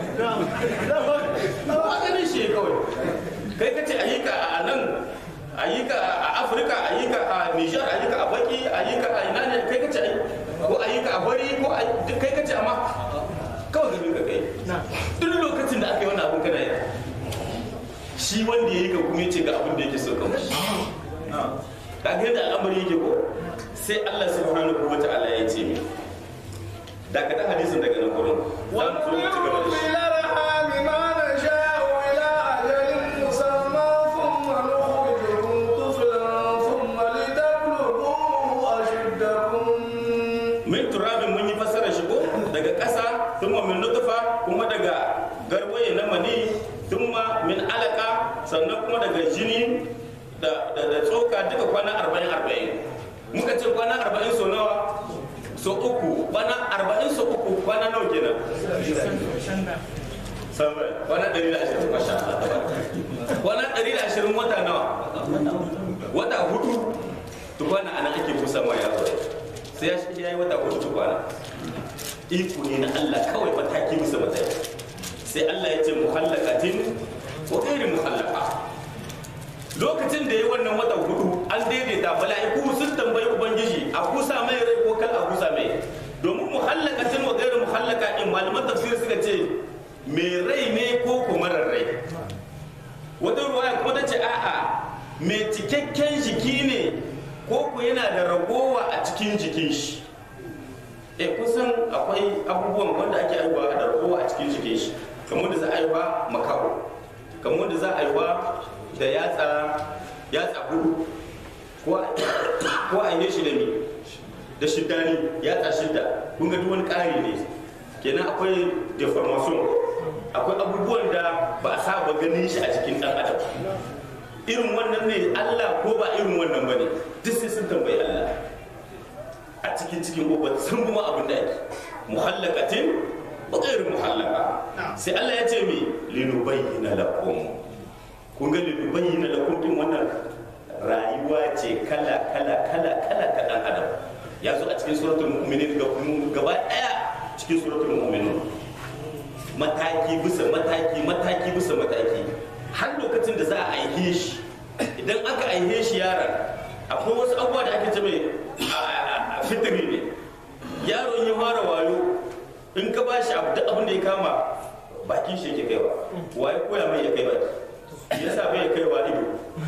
kowa ganin shi kawai kai ka ce ayyuka a nan ayyuka a afirka ayyuka a nijar ayyuka a baki ayyuka a ina ne kai ka ce ko ayyuka a bari ko a- duk kai ka ce amma kawai ganin ka kai duk lokacin da aka yi wannan abin kana yi shi wanda ya yi ka kuma ya ce ga abin da yake so ka mashi ka ga yadda al'amari yake ko sai Allah subhanahu wa ta'ala ya ce mi daga ta hadisin daga nan gurin za mu zo mu ci gaba da shi إلى الأرحام ما نشاء إلى أجل مسمى ثم نخرجكم طفلا ثم لتبلغوا أشدكم min turabin mun yi fassara shi ko daga ƙasa thumma min nutfa kuma daga garwaye na mani thumma min alaka sannan kuma daga jini da da, da tsoka duka kwana 40 40 muka ce kwana 40 so nawa so uku kwana 40 so uku kwana nawa kenan sabai kwana 120 masha Allah tabaraka. kwana 120 wata nawa wata hudu tukwana ana ake busa ma yaro sai ya shi yayi wata hudu tukwana iko ne na Allah kawai mataki bisa mataki sai Allah ya ce muhallakatin wa ghairi muhallaka lokacin da ya wannan wata hudu an daidaita mala'iku sun tambayi ubangiji a kusa mai rai ko kal a kusa mai domin muhallakatin wa gairu muhallaka in malaman tafsir suka ce mai rai ne ko kuma rai wata ruwaya kuma ta ce a'a mai cikakken jiki ne ko ku yana da ragowa a cikin jikin shi e kusan akwai abubuwan wanda ake aiwa da ragowa a cikin jikin shi kamar da za a aiwa makaho kamar da za a aiwa da yatsa yatsa hudu ko a- ko a yi shi da mi da shiddani yatsa shidda kun ga duk wani ƙari ne kenan akwai deformation akwai abubuwan da ba a saba ganin shi a cikin ɗan adam irin wannan ne Allah ko ba irin wannan ba ne duk sai sun tambayi Allah a cikin cikin gobe sun kuma abin da ake muhallakatin ba irin muhallaka sai Allah ya ce mi linubayyana lakum kun ga linubayyana lakum din wannan rayuwa ce kala kala kala kala ta dan adam ya zo a cikin suratul mu'minin ga gaba daya cikin suratul mu'minin mataki bisa mataki mataki bisa mataki har lokacin da za a aihe shi idan aka aihe shi yaron akwai wasu abubuwa da ake ce mai a- a- a- fitiri ne yaron ya fara wayo in ka ba shi abu duk abin da ya kama bakin shi yake kaiwa waye koya mai ya kai baki me yasa bai kaiwa ido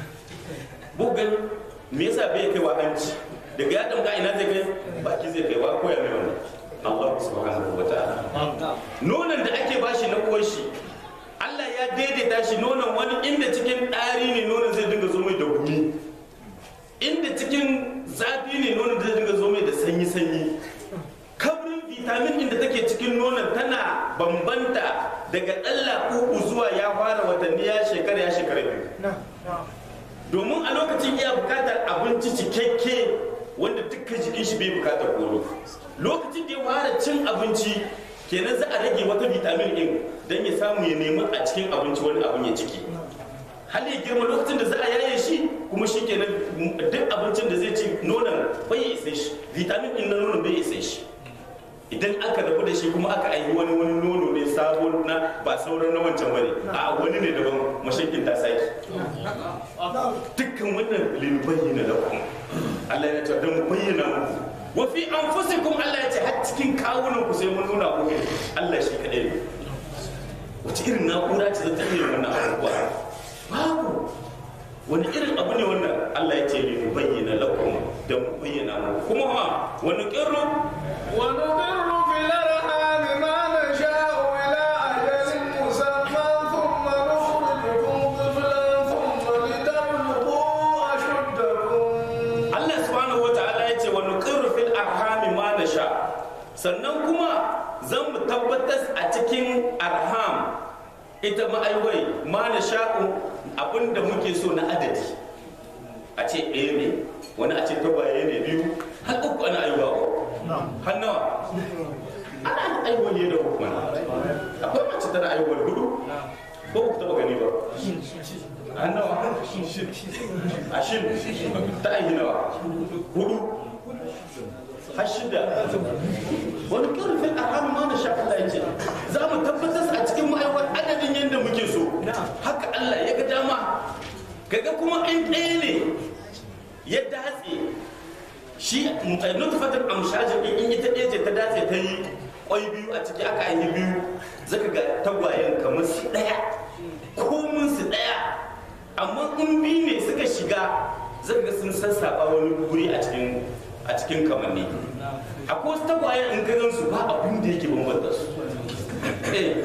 bugan me yasa bai kaiwa hanci daga ya damga ina zai kai baki zai kaiwa koya mai wannan Allah subhanahu wa ta'ala nonon da ake bashi na uwar shi Allah ya daidaita shi nonon wani inda cikin ɗari ne nonon zai dinga zo mai da gumi inda cikin zafi ne nonon zai dinga zo mai da sanyi-sanyi kabrin vitamin inda take cikin nonon tana bambanta daga ɗalla uku zuwa ya fara watanni ya shekara ya shekara biyu domin a lokacin iya bukatar abinci cikakke wanda dukkan jikin shi bai bukatar koro lokacin da ya fara cin abinci kenan za a rage wata vitamin din don ya samu ya nemi a cikin abinci wani abin ya ciki hal ya girma lokacin da za a yaye shi kuma shi kenan duk abincin da zai ci nonon bai ya isa shi vitamin din na nonon bai ya isa shi idan aka rabu da shi kuma aka aiki wani wani nono ne sabon na ba sauran na wancan bane a wani ne daban mashakin ta saki dukkan wannan lin bayyana lakum Allah ya ce dan bayyana muku wa fi anfusikum Allah ya ce har cikin kawunan ku sai mun nuna ku Allah shi kadai ne wace irin na'ura ce za ta iya wannan abubuwa babu wani irin abu ne wannan Allah ya ce lin bayyana lakum dan bayyana muku kuma ma wani kirru ونقر في الأرحام ما نشاء إلى أجل مسمى ثم نخرجكم طفلا ثم لتبلغوا أشدكم Allah subhanahu wa ta'ala ya ce wa nuqirru fil arhami ma nasha sannan kuma zan mu tabbatar a cikin arham ita ma'aiwai ma nasha'u abinda muke so na adadi a ce ɗaya ne wani a ce tagwaye ne biyu har uku ana aiwa ko har nawa ana aiwa ne da uku mana akwai mace tana aiwa hudu ko ku taba gani ba har nawa ashin ta aihi nawa hudu har shida wani ƙarfin arhamu ma na shafi Allah ya ce za mu tabbatar a cikin ma'aiwar adadin yadda muke so haka Allah ya ga dama kaga kuma in ɗaya ne ya datse shi nutfatar amshajin in in ita ɗaya ce ta datse ta yi ƙwai biyu a ciki aka yi biyu zaka ga tagwayen kamar su ɗaya komin su ɗaya amma in biyu ne suka shiga zaka ga sun sassaɓa wani guri a cikin a cikin kamanni akwai wasu tagwayen in ka gan su ba abin da yake bambanta su Eh,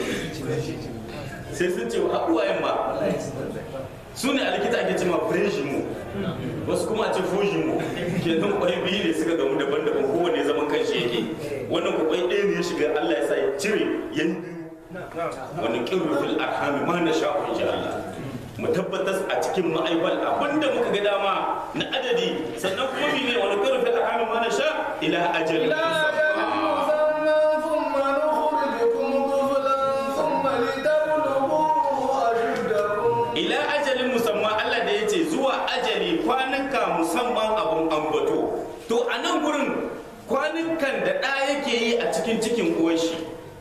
sai sun ce wa abuwayen ma su ne a likita ake cewa mu wasu kuma a ce mu kenan kwai biyu ne suka gamu daban-daban kowane zaman kanshi yake wannan ku kwai ɗaya ne ya shiga Allah ya sa ya cire yan biyu wani kirru fil arhami ma na sha'u insha Allah mu tabbatar a cikin ma'aibal abinda muka ga dama na adadi sannan kuma ne wani kirru fil arhami ma na sha ila ajalin إلى أجل مسمى ثم نخرجكم طفلا ثم لتبلغوا أشدكم ila ajalin musamman Allah da ya ce zuwa ajali kwanuka musamman abun ambato to a nan gurin kwanukan da ɗa yake yi a cikin cikin uwar shi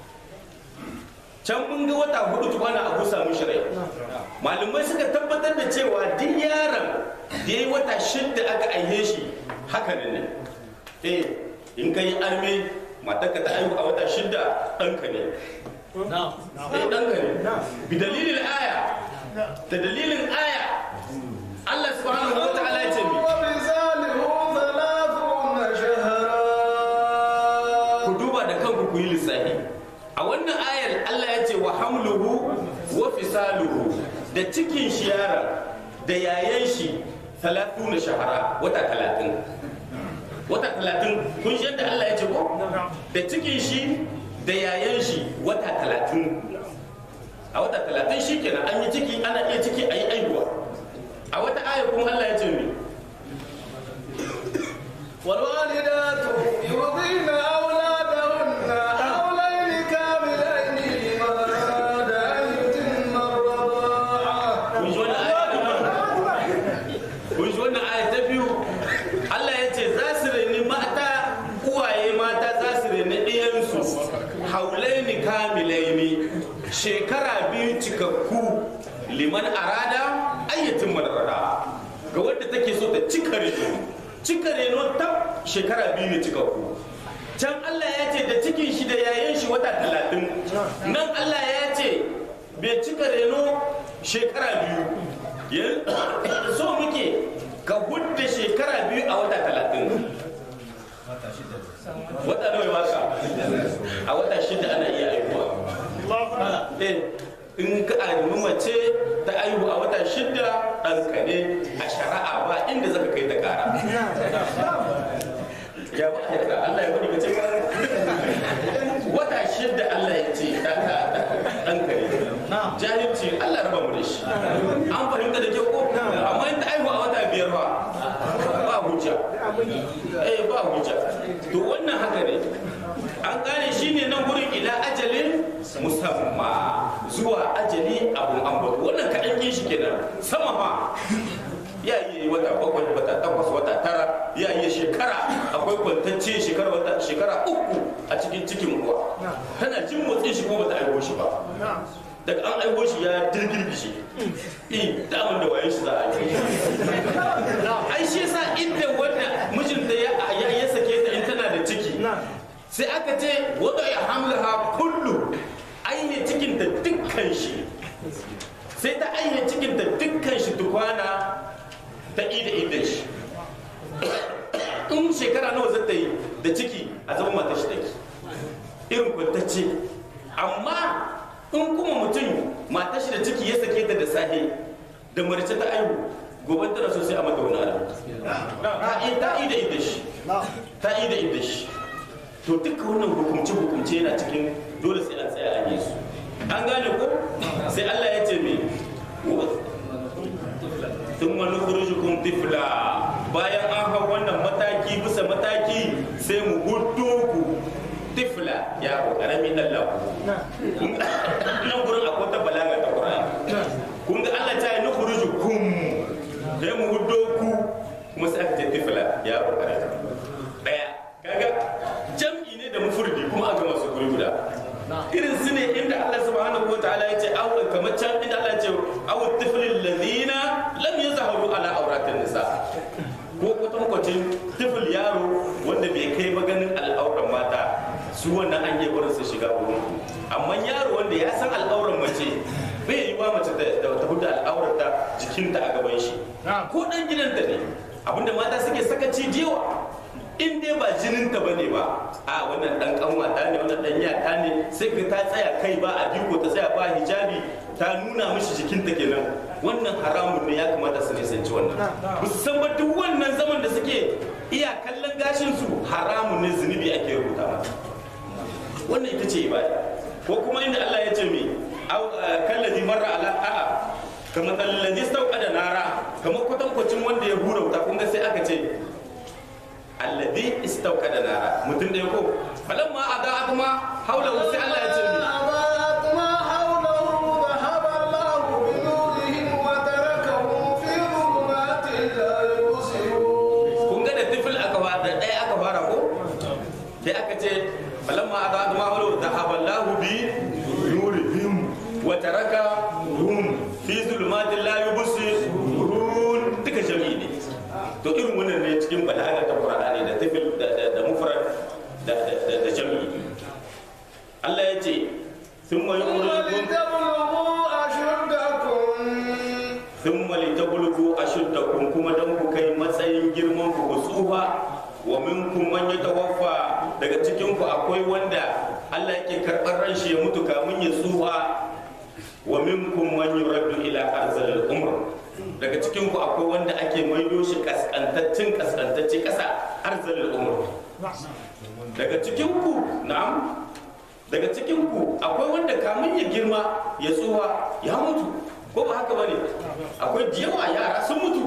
can mun ga wata hudu tukwana a busa mishi rai malamai suka tabbatar da cewa duk yaron da ya yi wata shidda aka aihe shi haka ne eh in ka yi arme matarka ta aihu a wata shidda ɗanka ne eh ɗanka ne bi dalilin aya da dalilin aya Allah subhanahu wa ta'ala ya ce mi وبزاله ثلاثون شهرا ku duba da kanku ku yi lissafi a wannan ayar Allah ya ce wa hamluhu wa fisaluhu da cikin shi yara da yayan shi talatu na shahara wata talatin wata talatin kun shi yadda Allah ya ce ko da cikin shi da yayan shi wata talatin a wata talatin shi kenan an yi ciki ana iya ciki a yi aihuwa a wata ayar kuma Allah ya ce mi والوالدات يرضين أولادهن حولين كاملين لمن أراد أن يتم الرضاعة kun ji wannan aya ta biyu kun ji wannan aya ta biyu Allah ya ce za su reni mata uwaye mata za su reni ɗiyansu haulaini kamilaini cika reno ta shekara biyu ne cikakku can Allah ya ce da cikin shi da yayan shi wata talatin nan Allah ya ce bai cika reno shekara biyu Yan- so muke ka hudda shekara biyu a wata talatin wata nawa ya baka a wata shida ana iya aihuwa eh in ka aimi mace ta aihu a wata shida ɗanka ne a shari'a ba inda zaka kai ta kara ya ba ya Allah ya bari mace wata shida Allah ya ce ɗanka ɗanka ne jahilci Allah raba mu da shi an fahimta da kyau ko amma in ta aihu a wata biyar ba ba hujja eh ba hujja to wannan haka ne an gane shi ne nan gurin ila ajalin musamma zuwa ajali abun ambato wannan kaɗan yin shi kenan sama ma ya yi wata bakwai wata takwas wata tara ya yi shekara akwai kwantacce shekara wata shekara uku a cikin cikin uwa tana jin motsin shi ko bata aiwo shi ba daga an aiwo shi ya dirgirgishi in daman da wayan shi za a yi ai shi yasa inda wanda mijinta ya ya- ya sake ta in tana da ciki sai aka ce wada ya hamlaha kullu aihe cikinta dukkan shi sai ta aihe cikinta dukkan shi tukwana ta ida idan shi in shekara nawa zata yi da ciki a zama mata shi take irin kwantacce amma in kuma mutum mata shi da ciki ya sake ta da sahe da marice ta aihu gobe tana so sai a mata wani abu ta yi ta ida idan shi ta ida idan shi to duka wannan hukumce hukumce yana cikin dole sai an tsaya an yi su an gane ko sai Allah ya ce me tun wani kurjukun tifla bayan an hau wannan mataki bisa mataki sai mu hudu ku tifla ya ko karami dan lafu nan gurin akwai ta balaga ta Qur'ani kun ga Allah ta yi nukhrujukum sai mu hudu ku kuma sai aka ce tifla ya ko karami daya kaga jam'i ne da mufurdi kuma aka masu guri guda irin su ne inda Allah subhanahu wa ta'ala ya ce aw kamar can inda Allah ya ce aw tiflil ladina lam yazharu ala auratin nisa ko kwatankwacin tifil yaro wanda bai kai ba ganin al'auran mata su wannan an yi barin su shiga wurin amma yaro wanda ya san al'auran mace bai yi wa mace da ta hudu al'aurarta jikinta a gaban shi ko dan gidanta ne abinda mata suke sakaci jewa in dai ba jininta ba ne ba a wannan dan kanwata ne wannan dan yata ne sai ka ta tsaya kai ba a diko ta tsaya ba hijabi ta nuna mishi jikinta kenan wannan haramun ne ya kamata su nisanci wannan ba su san ba duk wannan zaman da suke iya kallon gashin su haramun ne zunubi ake rubuta mata wannan ita ce ibada ko kuma inda Allah ya ce mi au kallazi marra ala a'a kamar kallazi da nara kamar kwatankwacin wanda ya hura wuta kun ga sai aka ce alladhi istauqada nara mutum da ya ko falamma ada'at ma hawla sai Allah ya ce mi أضاءت ما حوله ذهب الله بنورهم وتركهم في ظلمات لا يبصرون kun ga da tifil aka fara da ɗaya aka fara ko sai aka ce falamma ada'at ma hawla dhahaba Allah bi nurihim wa tarakahum fi zulumatin la yubsirun duka jami'i ne to irin wannan ne cikin balaga ta Qur'ani da tifil da da- da mufrad da da- da da jami'i Allah ya ce thumma yukhrijukum ولتبلغوا أشدكم thumma litablugu ashuddakum kuma dan ku kai matsayin girman ku ku tsufa wa minkum man yatawaffa daga cikin ku akwai wanda Allah yake karɓar ran shi ya mutu kamun ya tsufa wa minkum man yuraddu ila arzalil umr daga cikin ku akwai wanda ake maido shi kaskantaccen kaskantacce kasa arzalil umr daga cikin ku na'am daga cikin ku akwai wanda kamun ya girma ya tsufa ya mutu ko ba haka bane akwai da yawa yara sun mutu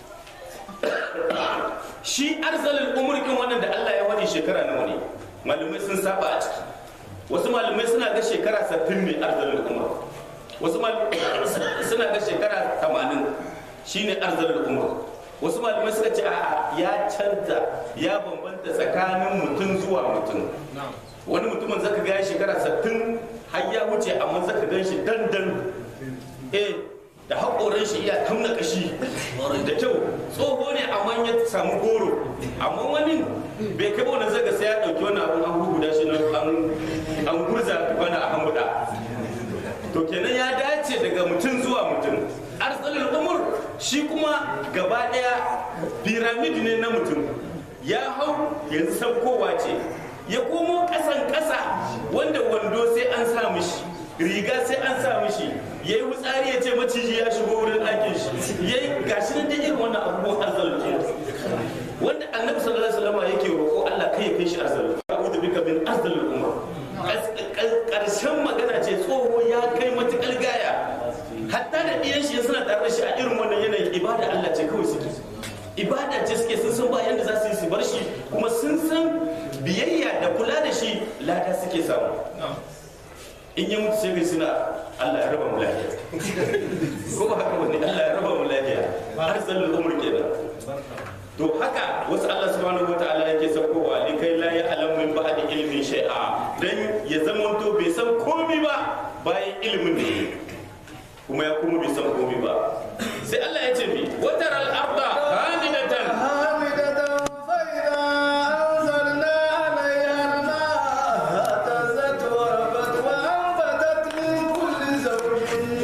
shi arzalin umurkin wannan da Allah ya wani shekara nawa ne malamai sun saba a ciki wasu malamai suna ga shekara 60 ne arzalin umur wasu malamai suna ga shekara 80 shine arzalin umur wasu malamai suka ce a'a ya canza ya bambanta tsakanin mutum zuwa mutum wani mutumin zaka ga ya shekara 60 har ya wuce amma zaka gan shi dandan eh da haƙoran shi iya tamna kashi da kyau tsoho ne amma ya samu goro amma wani bai kai wani zaga sai ya ɗauki wani abun an guguda shi nan an- an gurza wani a hambuda to kenan ya dace daga mutum zuwa mutum arsalin umur shi kuma gaba daya piramid ne na mutum ya hau yanzu saukowa ce ya komo kasan kasa wanda wando sai an sa mishi riga sai an sa mishi ya yi wutsari ya ce maciji ya shigo wurin ɗakin shi ya yi gashi nan da irin wannan abubuwan arzalin ke wanda annabi sallallahu alaihi wasallam yake roƙo Allah kai ya kai shi arzalin a'udhu bika min arzalil umma karshen magana ce tsoho ya kai matukar gaya hatta da ɗiyan shi suna tare da shi a irin wannan yanayin ibada Allah ce kawai suke ibada ce suke sun san ba yanda za su yi su bar shi kuma sun san biyayya da kula da shi lada suke samu in ya mutu sai kai suna Allah ya raba mu lafiya ko ba haka wani Allah ya raba mu lafiya har sallar umur kenan to haka wasu Allah subhanahu wataala yake saukowa li kai la ya alam min ba'di ilmin shay'a dan ya zamanto bai san komai ba bayan ilimin da yake kuma ya kuma bai san komai ba sai Allah ya ce mi wataral arda hamidatan حامدة فإذا أنزلنا عليها الماء اهتزت وربت وأنبتت من كل زوج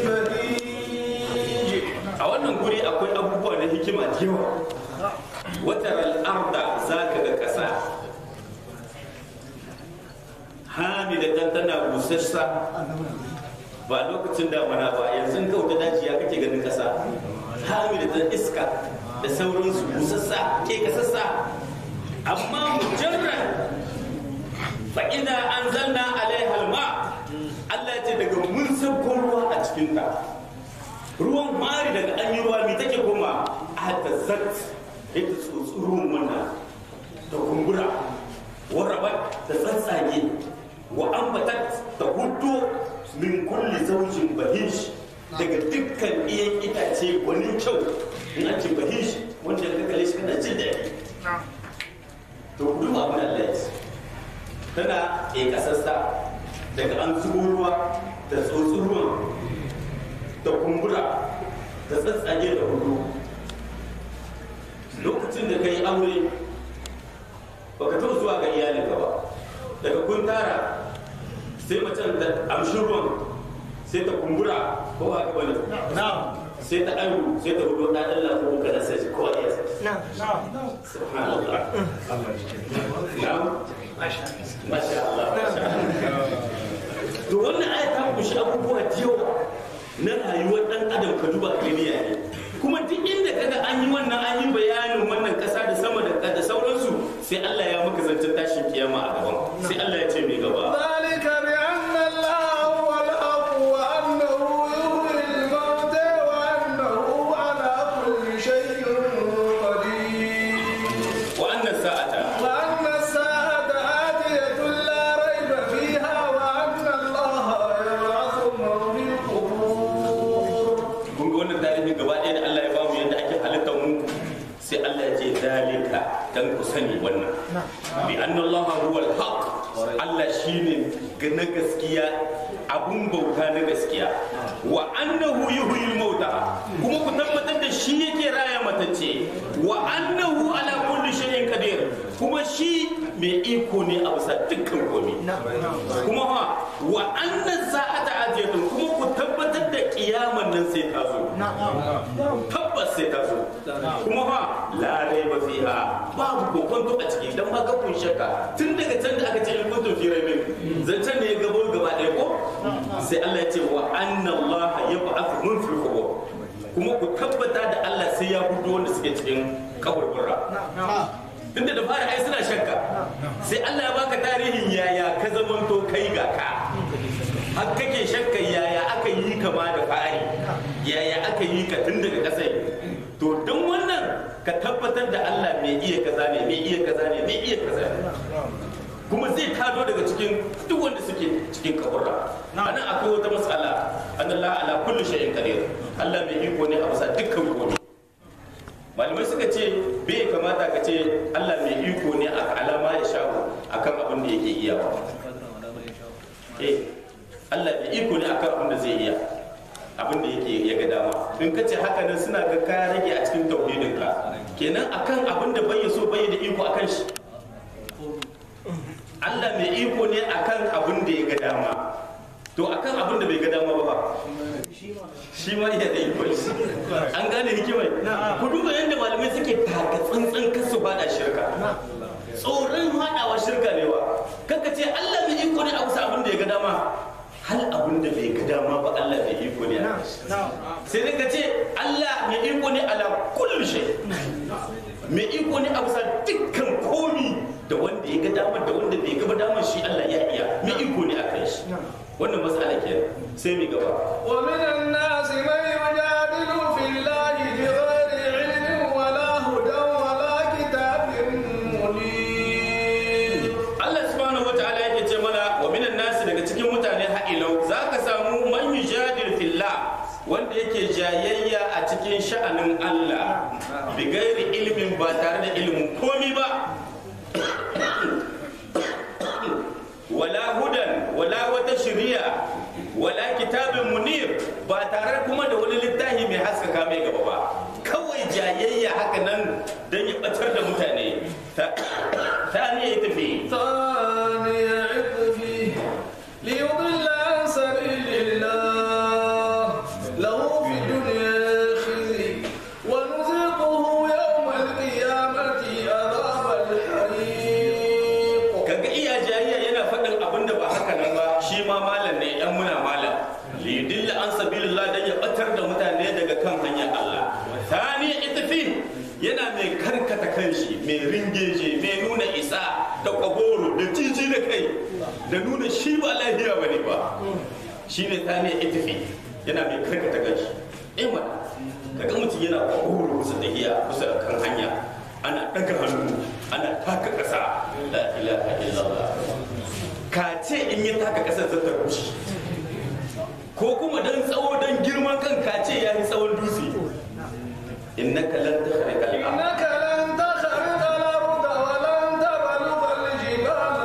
بديع a wannan guri akwai abubuwa na hikima da yawa wataral arda zaka ga kasa hamidatan tana busassa ba lokacin damana ba yanzu in kauta daji ya kake ganin kasa hamidatan iska da sauransu busassa ke kasassa amma mujarrad fa idza anzalna alaiha alma Allah ya ce daga mun sauko ruwa a cikin ta ruwan mari daga an yi ruwa mai take kuma a ta zat ita tsotsurun wannan ta kumbura warabat ta tsatsage wa ambatat ta hudu min kulli zaujin bahish daga dukkan iyan itace gwanin kyau in an ce bahish wanda ka kalle shi kana jin daɗi to kudu abin Allah ya ce tana ke kasassa daga an zubo ruwa da tsotsin ruwan da kumbura da tsatsage da hudu lokacin da ka yi aure baka taɓa zuwa ga iyalinka ba daga kun tara sai macen da amshin ruwan sai ta kumbura ko ba ka bane sai ta aihu sai ta hudu ɗan Allah ko ka nasa shi kowa ya sai subhanallah na'am masha Allah masha Allah to wannan aya ta kunshi abubuwa da yawa na rayuwar dan adam ka duba duniya ne kuma duk inda kaga an yi wannan an yi bayanin wannan kasa da sama da da sauransu sai Allah ya maka zancen tashin kiyama a gaban sai Allah ya ce mai gaba ذلك بأن الله هو الحق وأنه يحيي الموتى وأنه على كل شيء قدير wa annas sa'ata وأن الساعة آتية لا ريب فيها وأن الله يبعث من في القبور kun ga wannan tarihi gaba ɗaya da Allah ya bamu yadda ake halittar mu sai Allah ya ce dalika dan ku sani wannan bi anna Allah huwa al-haq Allah shine ga na gaskiya abun bauta na gaskiya wa annahu yuhyil mauta kuma ku tabbatar da shi yake raya matacce wa annahu ala kulli shay'in qadir kuma shi mai iko ne a bisa dukkan komai kuma fa wa annan sa'ata ajiyatun kuma ku tabbatar da kiyaman nan sai ta zo tabbas sai ta zo kuma fa la raiba fiha babu kokonto a ciki dan ba ka kun shakka tun daga can da aka ce in kuntum fi raibin zancen ne ya gabo gaba ɗaya ko sai Allah ya ce wa anna Allah yab'athu mun fil qubur kuma ku tabbata da Allah sai ya hudu wanda suke cikin kaburbura tunda da fara ai suna shakka sai Allah ya baka tarihin yaya ka zamanto kai ga ka har kake shakka yaya aka yi ka ma da fari yaya aka yi ka tun daga kasai to don wannan ka tabbatar da Allah mai iya kaza ne mai iya kaza ne mai iya kaza ne kuma zai tado daga cikin duk wanda suke cikin kaburra anan akwai wata matsala annallahu ala kulli shay'in qadir Allah mai iko ne a bisa dukkan komai malamai suka ce bai kamata ka ce Allah mai iko ne a alama ya shago akan abin da yake iya ba eh Allah mai iko ne akan abin da zai iya abin da yake ya ga dama in ka ce haka nan suna ga ka rage a cikin tauhidinka kenan akan abin da bai so bai da iko akan shi Allah mai iko ne akan abin da ya ga dama to akan abin da bai ga dama ba shi ma iya da iko shi an gane hikimai ku duba yadda malamai suke taka tsantsan kasu bada shirka tsoron haɗawa shirka ne wa kaka ce Allah mai iko ne a wasu abin da ya ga dama hal abin da bai ga dama ba Allah mai iko ne a kan shi. sai dai ka ce Allah mai iko ne ala kullu shay mai iko ne a bisa dukkan komi da wanda ya ga dama da wanda bai ga dama shi Allah ya iya mai iko ne a kan shi wannan matsala ke sai mai gaba ومن الناس من يجادل في الله بغير علم ولا هدى ولا كتاب منير Allah subhanahu wataala yake ce mana wa minan nasi daga cikin mutane ha'ilau za ka samu man yujadil fillah wanda yake jayayya a cikin sha'anin Allah bi gairi ilimin ba tare da ilimin komi ba wala hudan wala wata shiriya wala kitabin munir ba tare kuma da wani littafi mai haskaka mai gaba ba kawai jayayya haka nan don ya batar da mutane ta ta ne ya tafi ثاني عطفه ليضل عن سبيل الله له في الدنيا خزي ونذيقه يوم القيامة عذاب الحريق kaga iya jayayya yana faɗin abin da ba haka nan ba shi ma malam ne yan muna malam liyudilla an sabilillah dan ya batar da mutane daga kan hanyar Allah tani itafi yana mai karkata kanshi mai ringeje mai nuna isa da kwaboro da jiji da kai da nuna shi ba lafiya bane ba shine tani itafi yana mai karkata kanshi eh mana kaga mutum yana kwaboro kusa da iya kusa da kan hanya ana ɗaga hannu ana taka ƙasa la ilaha illallah ka ce in yi taka ƙasar zata rushe ko kuma dan tsawo dan girman kan ka ce ya yi tsawon dutse innaka lan takhriqa al-ard إنك لن تخرق الأرض ولن تبلغ الجبال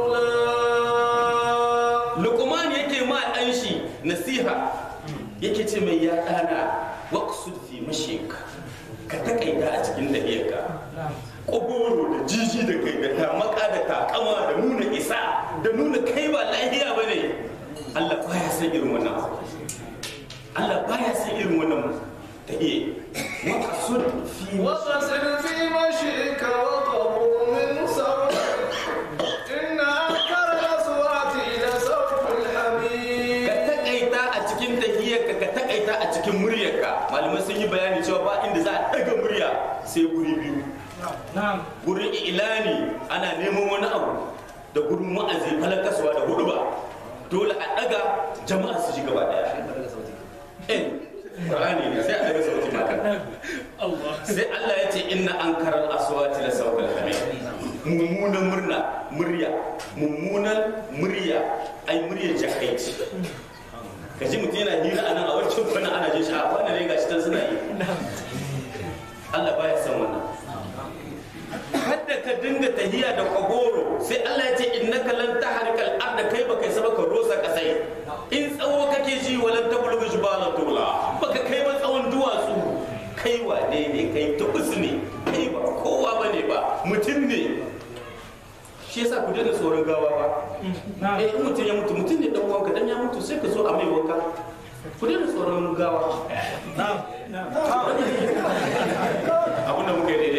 طولا luqman yake ma dan shi nasiha yake ce mai ya dana waqsud fi mashik ka takaita a cikin dahiyarka ƙogoro da jiji da kai da tamaka da takama da nuna isa da nuna kai ba lahiya ba ne Allah baya san irin wannan abu. Allah baya san irin wannan tahiye waqsud fi وقصد في مشيك وقبض من صوتك إن أنكر الأصوات لصوت ka الحميد takaita a cikin tahiyarka ka takaita a cikin muryarka malamai sun yi bayani cewa ba inda za a daga murya sai guri biyu gurin ilani ana neman wani abu da gurin wa'azi falakaswa da hudu ba dole a daga jama'a su ji gaba daya eh Qur'ani ne sai a daga sauti maka sai Allah ya ce inna ankaral aswati la sawtal hamid mummunan murna murya mummunan murya ai murya jahaici ka ji mutum yana hira a nan a wancan kwana ana jin shi a wannan ne gashi tan suna yi Allah baya san wannan kada ka dinga tahiya da kwagoro sai Allah ya ce innaka lan tahrikal arda kai baka isa baka rosa kasai in tsawo kake ji walan tablughu jibala tula baka kai ba tsawon duwatsu kai wane ne kai tubus ne kai ba kowa bane ba mutum ne shi yasa ku daina tsoron gawa ba eh in mutum ya mutu mutum ne dan uwanka dan ya mutu sai ka zo a mai wanka ku daina tsoron gawa abin da muka yi